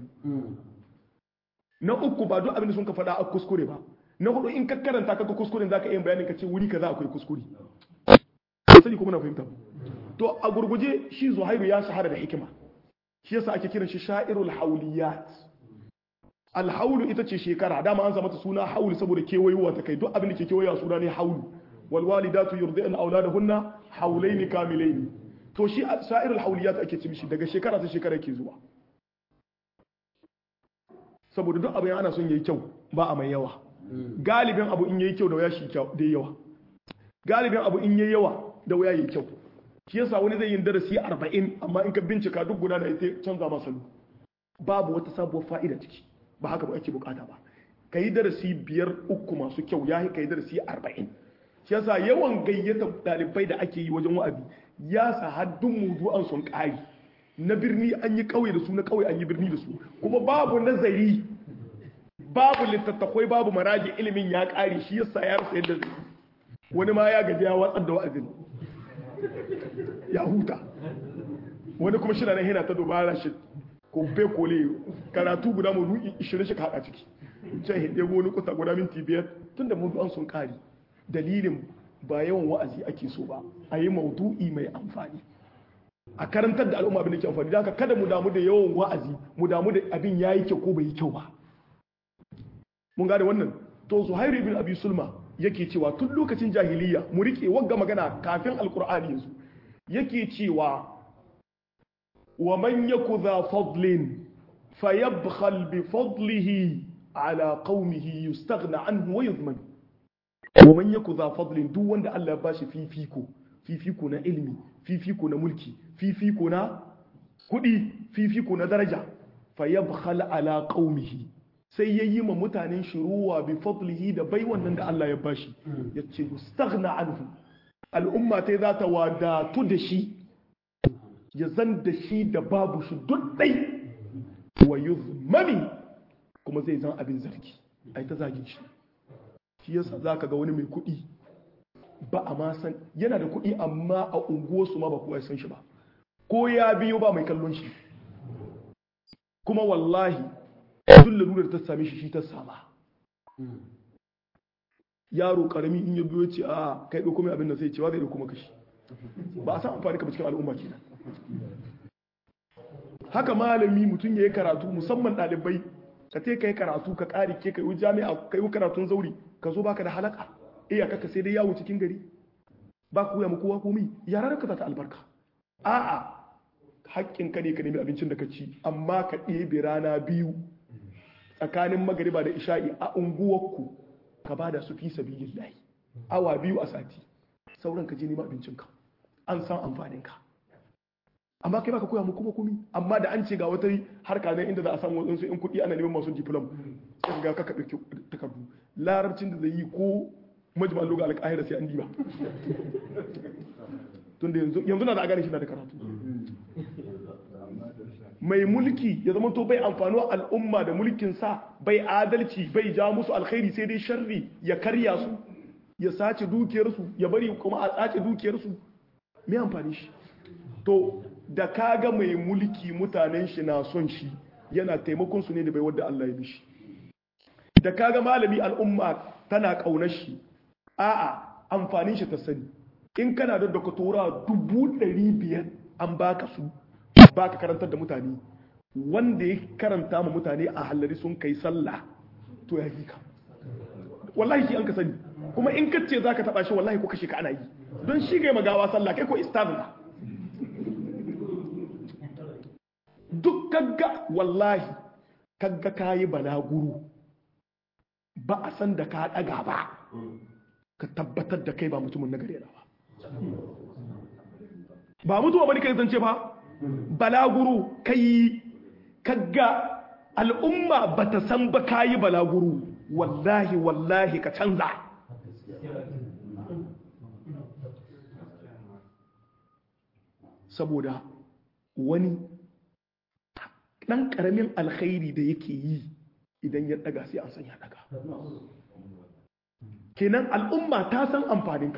na uku ba duk abin da sun ka faɗa a kuskure ba na hudu in ka karanta ka ga kuskuren zaka iya bayanin ka ce wuri kaza akwai kuskure sani kuma na fahimta to a gurguje shi zuhairu ya shahara da hikima shi yasa ake kiran shi sha'irul hauliyat alhaulu ita ce shekara dama an mata suna haul saboda kewayowa ta kai duk abin da ke kewayowa suna ne haulu wal walidatu yurdi'na auladahunna haulaini kamilaini to shi sha'irul hauliyat ake ce mishi daga shekara ta shekara yake zuwa saboda duk abin ana son yayi kyau ba a mai yawa galibin abu in yayi kyau da waya shi kyau da yawa galibin abu in yayi yawa da waya yayi kyau shi yasa wani zai yin darasi 40 amma in ka bincika duk guda da ita canza masa salo babu wata sabuwar fa'ida ciki ba haka ba ake bukata ba kai darasi biyar uku masu kyau ya kai darasi 40 shi yasa yawan gayyata dalibai da ake yi wajen wa'azi ya sa haddun mudu'an sun kari na birni an yi kauye da su na kauye an yi birni da su kuma babu nazari babu littattafai babu maraji ilimin ya kare shi yasa ya rasa yadda zai wani ma ya gaji ya watsar da wa'azin ya huta wani kuma shi na nan yana ta dubara shi ko be kole karatu guda mu ru'i 20 shi ka hada ciki can hinde wani kusa guda minti biyar tunda mu an sun kare dalilin ba yawan wa'azi ake so ba a yi maudu'i mai amfani a karantar da al'umma abin da ke amfani da haka kada mu damu da yawan wa'azi mu damu da abin yayi kyau ko bai yi kyau ba mun gane wannan to zuhairu ibn abi sulma yake cewa tun lokacin jahiliya mu rike wagga magana kafin alkur'ani yanzu yake cewa wa man yaku dha fadlin fayabkhal bi fadlihi ala qaumihi yustaghna anhu wa yuzman wa man yaku dha fadlin duk wanda Allah ya bashi fifiko fifiko na ilimi fifiko na mulki fifiko na kudi fifiko na daraja fayabkhal ala qaumihi sai ya yi ma mutanen shiruwa bi fadlihi da bai wannan da Allah ya bashi ya ce yustaghna anhu al'umma ta za ta wadatu da shi ya zan da shi da babu shi duk dai wa yuzmami kuma zai zan abin zargi ai ta zagin shi shi yasa zaka ga wani mai kuɗi ba a ma san yana da kuɗi amma a unguwarsu ma ba kowa ya san shi ba ko ya biyo ba mai kallon shi kuma wallahi duk lalurar ta same shi shi ta sama yaro karami in ya biyo ce a kai ɗauko mai abin da sai cewa zai ɗauko maka shi ba a san amfani ka cikin al'umma kenan haka malami mutum ya yi karatu musamman ɗalibai ka te ka yi karatu ka ƙari ke ka yi jami'a ka yi karatun zauri ka zo baka da halaka iya kaka sai dai yawo cikin gari ba ku ya kowa komi yaran ka ta albarka a'a haƙƙin ka ne ka nemi abincin da ka ci amma ka ɗebe rana biyu tsakanin magariba da isha'i a unguwarku ka bada su fi sabilillahi awa biyu a sati sauran ka je nema abincinka an san amfaninka amma kai baka koya mu kuma kumi amma da an ce ga wata harka ne inda za a samu wasu in kuɗi ana neman masu diplom sai ga ka kaɓe takardu larabcin da zai yi ko majmal lugha al-qahira sai an diba tunda yanzu yanzu na da gane shi na da karatu mai mulki ya zama to bai amfano al'umma da mulkin sa bai adalci bai ja musu alkhairi sai dai sharri ya karya su ya sace dukiyarsu ya bari kuma a sace dukiyarsu me amfani shi to da kaga mai mulki mutanen shi na son shi yana taimakon su ne da bai wadda Allah ya bishi da kaga malami al'umma tana kaunar shi a'a amfanin shi ta sani in kana da doktora dubu ɗari biyar an baka su baka karantar da mutane wanda ya karanta ma mutane a hallari sun kai sallah to ya ka wallahi shi an ka sani kuma in ka ce zaka taba shi wallahi ko kashe ka ana yi don shi ga magawa sallah kai ko istazna duk kagga wallahi kagga kayi balaguru ba a san da ka daga ba ka tabbatar da kai ba mutumin na gare ba ba mutuwa bane kai zance ba balaguru kai kagga al'umma ba ta san ba kayi balaguru wallahi wallahi ka canza saboda wani dan karamin alkhairi da yake yi idan ya daga sai an san ya daga kenan al'umma ta san amfaninka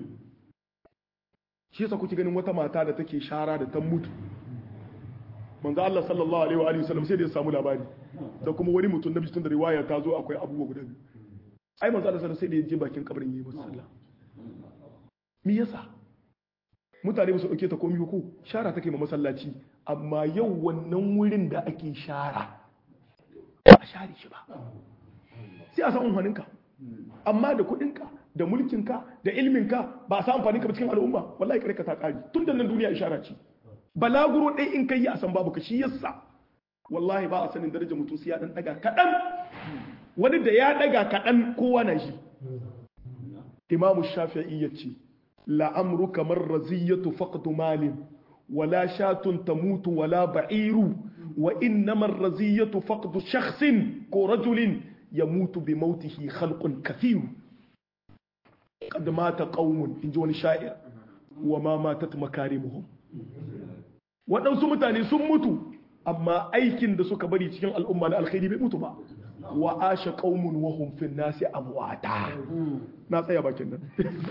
shi yasa kuke ganin wata mata da take shara da ta mutu manzo Allah sallallahu alaihi wa alihi wasallam sai da ya samu labari da kuma wani mutum nabi tun da riwaya ta zo akwai abubuwa guda biyu ai manzo Allah sallallahu sai da ya je bakin kabarin yayi masa sallah me yasa mutane ba su dauke ta komai ko shara take ma masallaci amma yau wannan wurin da ake shara ba a share shi ba sai a san amfaninka amma da kuɗinka da mulkinka da ilminka ba a sa amfaninka ba cikin al'umma wallahi kare ka ta kari tun da nan duniya ishara ce balaguro ɗaya in kai a san babu ka shi yasa wallahi ba a sanin darajar mutum sai ya dan daga kaɗan wani da ya daga kaɗan kowa na shi imamu shafi'i ya ce la'amru kamar raziyatu faqdu malin wala shatun tamutu wala ba'iru wa innama raziyatu faqdu shakhsin ko rajulin yamutu bi mautihi khalqun kathiru qad mata qaumun inji wani sha'ir wa ma matat makarimuhum waɗansu mutane sun mutu amma aikin da suka bari cikin al'umma na alkhairi bai mutu ba wa asha qaumun wa hum fi nasi amwata na tsaya bakin nan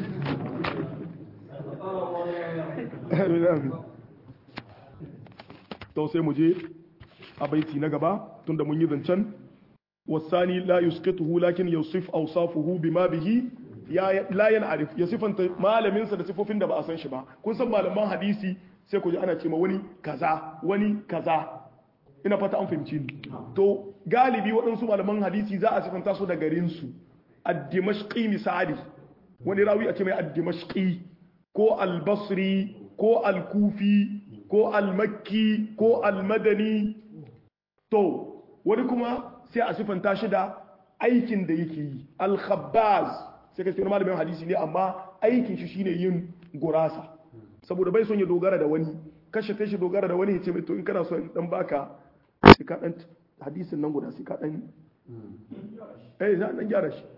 to sai mu je a baiti na gaba tunda mun yi zancen wasani la yusqituhu lakin yusif awsafuhu bima bihi ya la yan'arif ya sifanta malamin sa da sifofin da ba a san shi ba kun san malaman hadisi sai ku ji ana cewa wani kaza wani kaza ina fata an fahimci ni to galibi waɗansu malaman hadisi za a sifanta su da garin su ad-dimashqi misali wani rawi a ce mai ad-dimashqi ko al-basri ko al-kufi ko al-makki ko al-madani to wani kuma sai a sifanta shi da aikin da yake yi al-khabbaz sai ka ce malamin hadisi ne amma aikin shi shine yin gurasa saboda bai son ya dogara da wani kashe kai shi dogara da wani ya ce mai to in kana so in dan baka sai ka dan hadisin nan guda sai ka dan eh za dan gyara shi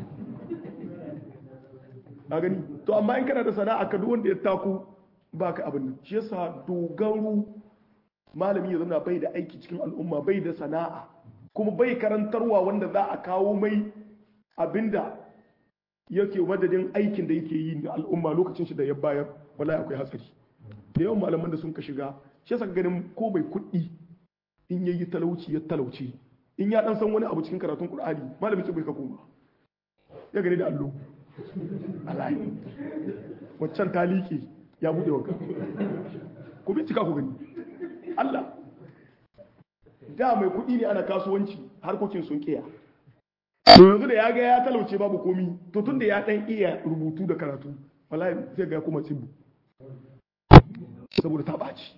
a gani to amma in kana da sana'a ka duk wanda ya taku baka abin nan shi yasa dogaro malami ya zama bai da aiki cikin al'umma bai da sana'a kuma bai karantarwa wanda za a kawo mai abinda yake madadin aikin da yake yi da al'umma lokacin shi da ya bayar wallahi akwai hatsari da yawan malaman da sun ka shiga shi yasa ganin ko bai kuɗi in yayi talauci ya talauci in ya dan san wani abu cikin karatun qur'ani malamin ce bai ka koma ya gani da allo alayi waccan ta liƙe ya buɗe wanka ku bincika ku gani Allah da mai kuɗi ne ana kasuwanci harkokin sun kiya to yanzu da ya ga ya talauce babu komi to tun da ya ɗan iya rubutu da karatu wallahi zai ga kuma tsibu saboda ta ɓaci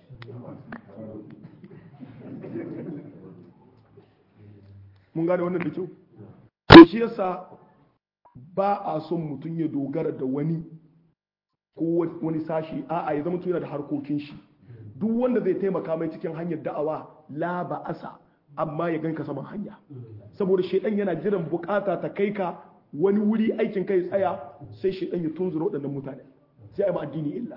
mun gane wannan da kyau to shi yasa ba a son mutum ya dogara da wani ko wani sashi a'a ya zama yana da harkokin shi duk wanda zai taimaka mai cikin hanyar da'awa la ba'asa amma ya ganka saman hanya saboda shedan yana jiran bukata ta kai ka wani wuri aikin kai tsaya sai shedan ya tunzura waɗannan mutane sai a yi addini illa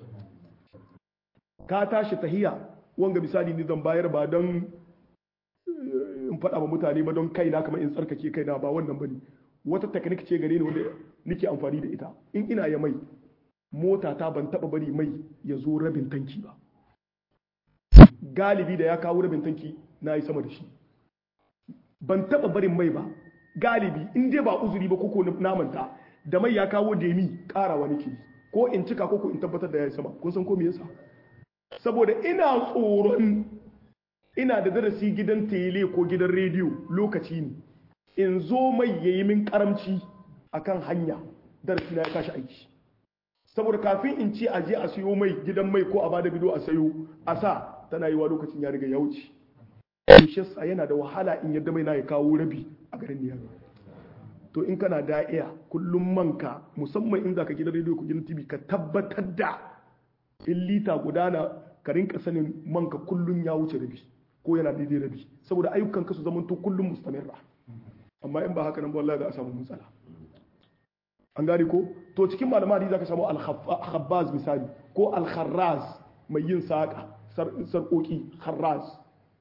ka tashi tahiya wanga misali ni zan bayar ba don in faɗa wa mutane ba don kaina kamar in tsarkake kaina ba wannan bane wata teknik ce gare ni wanda nake amfani da ita in ina ya mai mota ta ban taba bari mai ya zo rabin tanki ba galibi da ya kawo rabin tanki na yi sama da shi ban taba barin mai ba galibi in dai ba uzuri ba koko namanta da mai ya kawo demi karawa nake ko in cika koko in tabbatar da ya yi sama kun san ko me yasa saboda ina tsoron ina da darasi gidan tele ko gidan rediyo lokaci ne in zo mai yayi min karamci akan hanya darasi na ya tashi aiki saboda kafin in ce aje a siyo mai gidan mai ko a bada bido a sayo a sa tana yi wa lokacin ya riga ya wuce shi yana da wahala in yadda mai na ya kawo rabi a garin niyar to in kana da'iya kullum manka musamman in za ka gidan rediyo ko gidan tv ka tabbatar da in lita gudana ka rinka sanin manka kullum ya wuce rabi ko yana daidai rabi saboda ayyukan ka su zama to kullum mustamirra amma in ba haka nan ba wallahi za a samu matsala an gane ko to cikin malaman hadisi zaka samu al-khabbaz misali ko al-kharraz mai yin saka sarkoki kharraz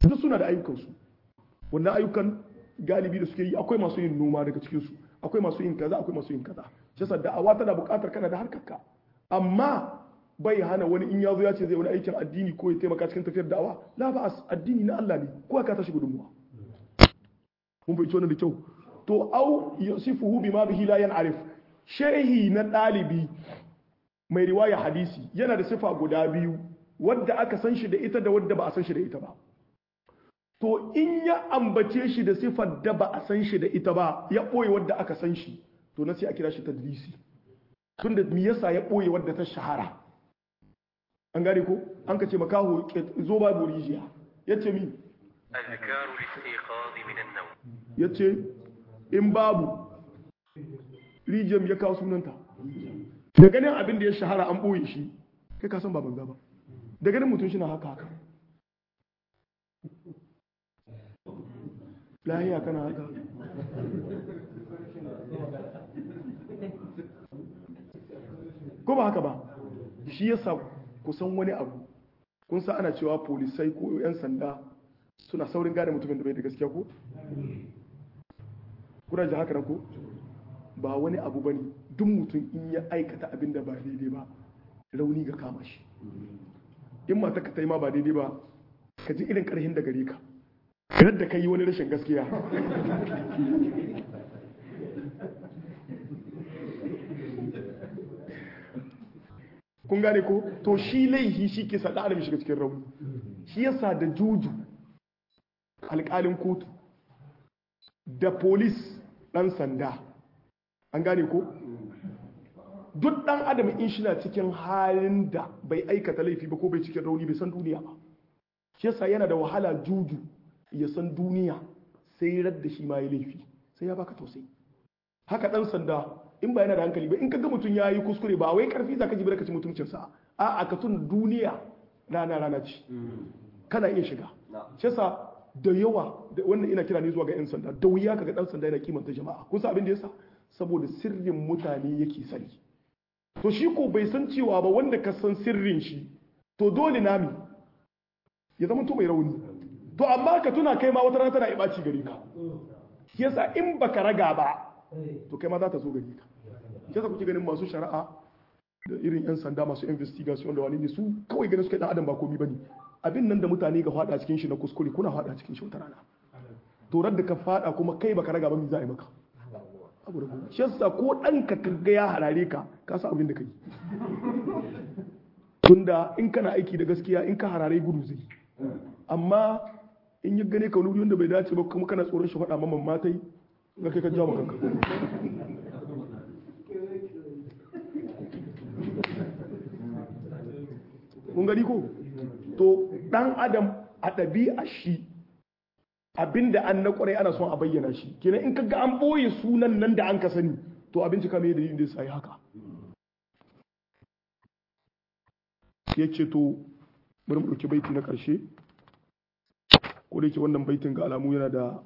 duk suna da ayyukansu wannan ayyukan galibi da suke yi akwai masu yin noma daga cikinsu akwai masu yin kaza akwai masu yin kaza shi yasa da'awa tana buƙatar kana da harkarka amma bai hana wani in ya zo ya ce zai wani aikin addini ko ya taimaka cikin tafiyar da'awa la ba addini na Allah ne ko ka tashi gudunmuwa mun bai wannan da kyau to au yasifuhu bima bihi la yan'arif shehi na ɗalibi mai riwaya hadisi yana da sifa guda biyu wadda aka san shi da ita da wadda ba a san shi da ita ba to in ya ambace shi da sifar da ba a san shi da ita ba ya ɓoye wadda aka san shi to na sai a kira shi tadlisi tunda me yasa ya ɓoye wadda ta shahara an gane ko an ka ce makaho zo ba rijiya ya ce mi أذكار الاستيقاظ من النوم ya ce in babu rijiyar ya kawo sunanta da ganin abin da ya shahara an ɓoye shi kai ka san ba banza ba da ganin mutum shi na haka haka lahiya kana haka ko ba haka ba shi yasa kusan wani abu kun sa ana cewa polisai ko 'yan sanda suna saurin gane mutumin da bai da gaskiya ko kuna ji haka nan ko ba wani abu ba ne duk mutum in ya aikata abin da ba daidai ba rauni ga kama shi in mata ka ta yi ma ba daidai ba ka ji irin karhin da gare ka yadda ka yi wani rashin gaskiya kun gane ko to shi laihi shi ke sa adam shiga cikin rauni shi yasa da juju alƙalin kotu da polis ɗan sanda an gane ko duk ɗan adam in shi na cikin halin da bai aikata laifi ba ko bai cikin rauni bai san duniya ba shi yasa yana da wahala juju ya san duniya sai radda shi ma ya laifi sai ya baka tausayi haka ɗan sanda in ba yana da hankali ba in ka ga mutum ya yi kuskure ba wai karfi za ka ji ka ci mutuncinsa a a ka tun duniya rana rana ce kana iya shiga shi yasa da yawa da wannan ina kira ne zuwa ga 'yan sanda da wuya kaga dan sanda yana kimanta jama'a kusa abin da yasa saboda sirrin mutane yake sani to shi ko bai san cewa ba wanda ka san sirrin shi to dole nami ya zama to mai rauni to amma ka tuna kai ma wata rana tana ibaci gare ka shi yasa in baka raga ba to kai ma za ta zo gare ka shi yasa kuke ganin masu shari'a da irin 'yan sanda masu investigation da wani ne su kawai ganin su kai dan adam ba komi bane abin nan da mutane ga fada cikin shi na kuskure kuna fada cikin shi wata rana to da ka fada kuma kai baka raga ba mi za a yi maka abu da kuma shi yasa ko dan ka kaga ya harare ka ka san abin da kai tunda in kana aiki da gaskiya in ka harare gudu zai amma in ya gane ka wani wanda bai dace ba kuma kana tsoron shi faɗa mamman matai ga kai ka jawo kanka kun gani ko to dan adam a ɗabi'a shi abinda an na kwarai ana son a bayyana shi kenan in kaga an ɓoye sunan nan da an ka sani to abinci kame da dalilin da sai haka ya ce to bari mu ɗauki baiti na ƙarshe ko da yake wannan baitin ga alamu yana da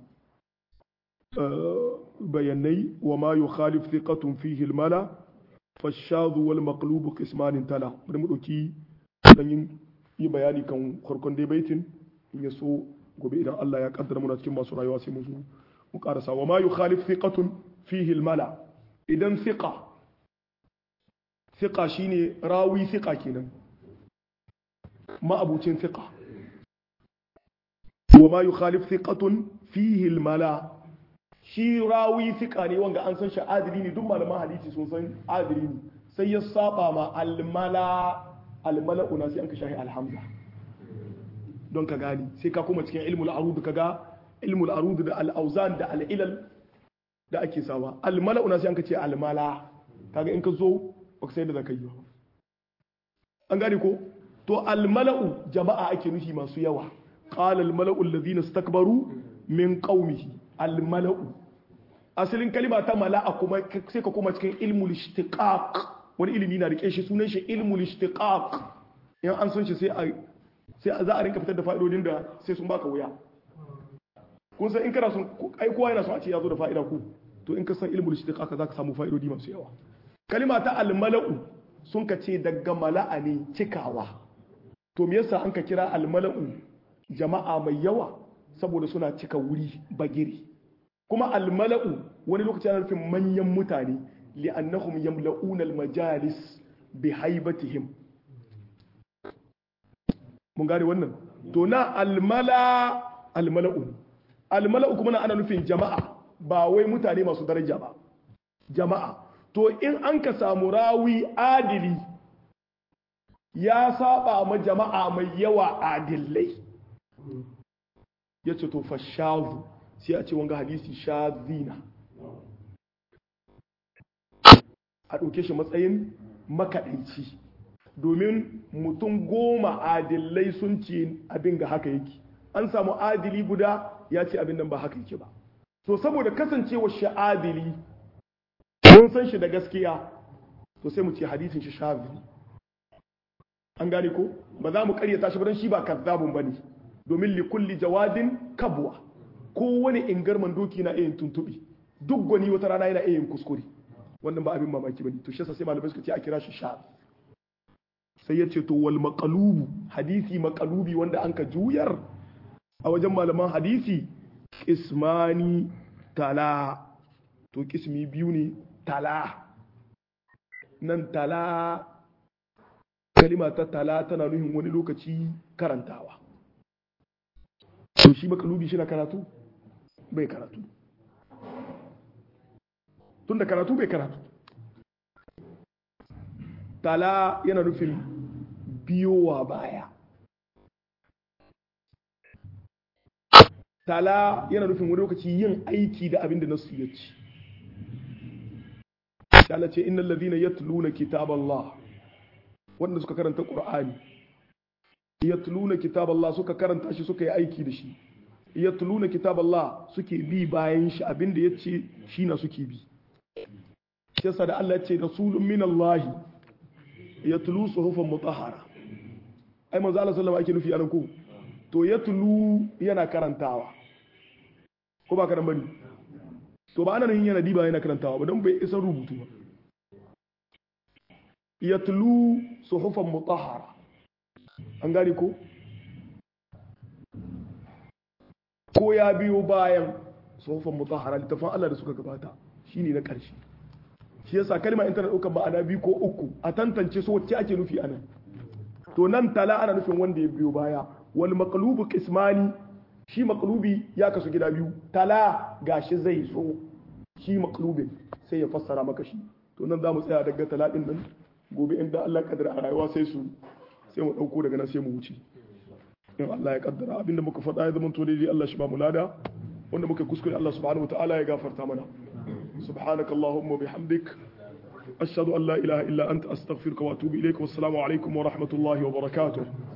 bayanai wa ma yukhalif thiqatun fihi al-mala fashadhu wal maqlubu qismanin tala bari mu ɗauki dan yin yi bayani kan farkon dai baitin in ya so gobe idan Allah ya kaddara muna cikin masu rayuwa sai mu zo mu karasa wa ma yukhalif thiqatun fihi al-mala idan thiqa thiqa shine rawi thiqa kenan ma'abucin thiqa wa ma yukhalif thiqatun fihi al-mala shi rawi thiqa ne wanga an san shi adili ne duk malaman hadisi sun san adili ne sai ya saba ma al-mala al-mala'u na sai an ka shahi alhamza don ka gani sai ka kuma cikin ilmul arud ka ga ilmul arud da al-auzan da al-ilal da ake sawa al-mala'u na sai an ka ce al-mala kaga in ka zo baka sai da zaka yi ba an gane ko to al-mala'u jama'a ake nufi masu yawa qala al-mala'u alladhina istakbaru min qaumihi al-mala'u asalin kalima ta mala'a kuma sai ka kuma cikin ilmul ishtiqaq wani ilimi na rike shi sunan shi ilmul ishtiqaq in an san shi sai a sai za a rinka fitar da fa'idodin da sai sun baka wuya kun san in kana son ai kowa yana son a ce ya zo da fa'ida ku to in ka san ilmul ishtiqaq za ka samu fa'idodi masu yawa kalima ta al-mala'u sun ka ce daga mala'a ne cikawa to me yasa an ka kira al-mala'u jama'a mai yawa saboda suna cika wuri bagiri kuma almala'u wani lokaci ana nufin manyan mutane li'annahum yamla'una almajalis bi haibatihim mun gane wannan to na almala almala'u almala'u kuma na ana nufin jama'a ba wai mutane masu daraja ba jama'a to in an ka samu rawi adili ya saba ma jama'a mai yawa adillai ya ce to fashazu sai a ce wanga hadisi shazina a ɗauke shi matsayin makaɗaici domin mutum goma adillai sun ce abin ga haka yake an samu adili guda ya ce abin nan ba haka yake ba to saboda kasancewa shi adili mun san shi da gaskiya to sai mu ce hadisin shi shazini an gane ko ba za mu karyata shi ba don shi ba kazzabun bane domin li kulli jawadin kabwa kowane ingarman doki na iya tuntubi duk gwani wata rana yana iya yin kuskure wannan ba abin mamaki bane to shi yasa sai malamai suka ce a kira shi sha sai ya ce to wal maqalubu hadisi maqalubi wanda anka juyar a wajen malaman hadisi ismani tala to kismi biyu ne tala nan tala kalima ta tala tana nuhin wani lokaci karantawa to shi makalubi shi na karatu bai karatu tun da karatu bai karatu tala yana nufin biyowa baya tala yana nufin wani lokaci yin aiki da abin da nasu ya ci Allah ce innal ladhina yatluna kitaballah wanda suka karanta qur'ani yatluna kitaballah suka karanta shi suka yi aiki da shi yatluna kitaballah suke bi bayan shi abinda yace shi na suke bi shi yasa da Allah ya ce rasulun minallahi yatlu suhufan mutahhara ai manzo Allah sallallahu alaihi ake nufi anan ko to yatlu yana karantawa ko ba ka nan bane to ba ana nan yana diba yana karantawa ba don bai isa rubutu ba yatlu suhufan mutahhara an gane ko ko ya biyo bayan suhufan mutahhara littafin Allah da suka gabata shine na ƙarshe shi yasa kalma in tana ɗaukar ma'ana biyu ko uku a tantance su wacce ake nufi anan to nan tala ana nufin wanda ya biyo baya wal maqlubu qismani shi maqlubi ya kasu gida biyu tala gashi zai so shi maqlubin sai ya fassara maka shi to nan za mu tsaya daga tala din nan gobe inda Allah ya kaddara a rayuwa sai su sai mu dauko daga nan sai mu wuce in Allah ya kaddara abinda muka faɗa ya zama to daidai Allah shi ba mu lada wanda muka kuskure Allah subhanahu wataala ya gafarta mana سبحانك اللهم وبحمدك أشهد أن لا إله إلا أنت أستغفرك وأتوب إليك والسلام عليكم ورحمة الله وبركاته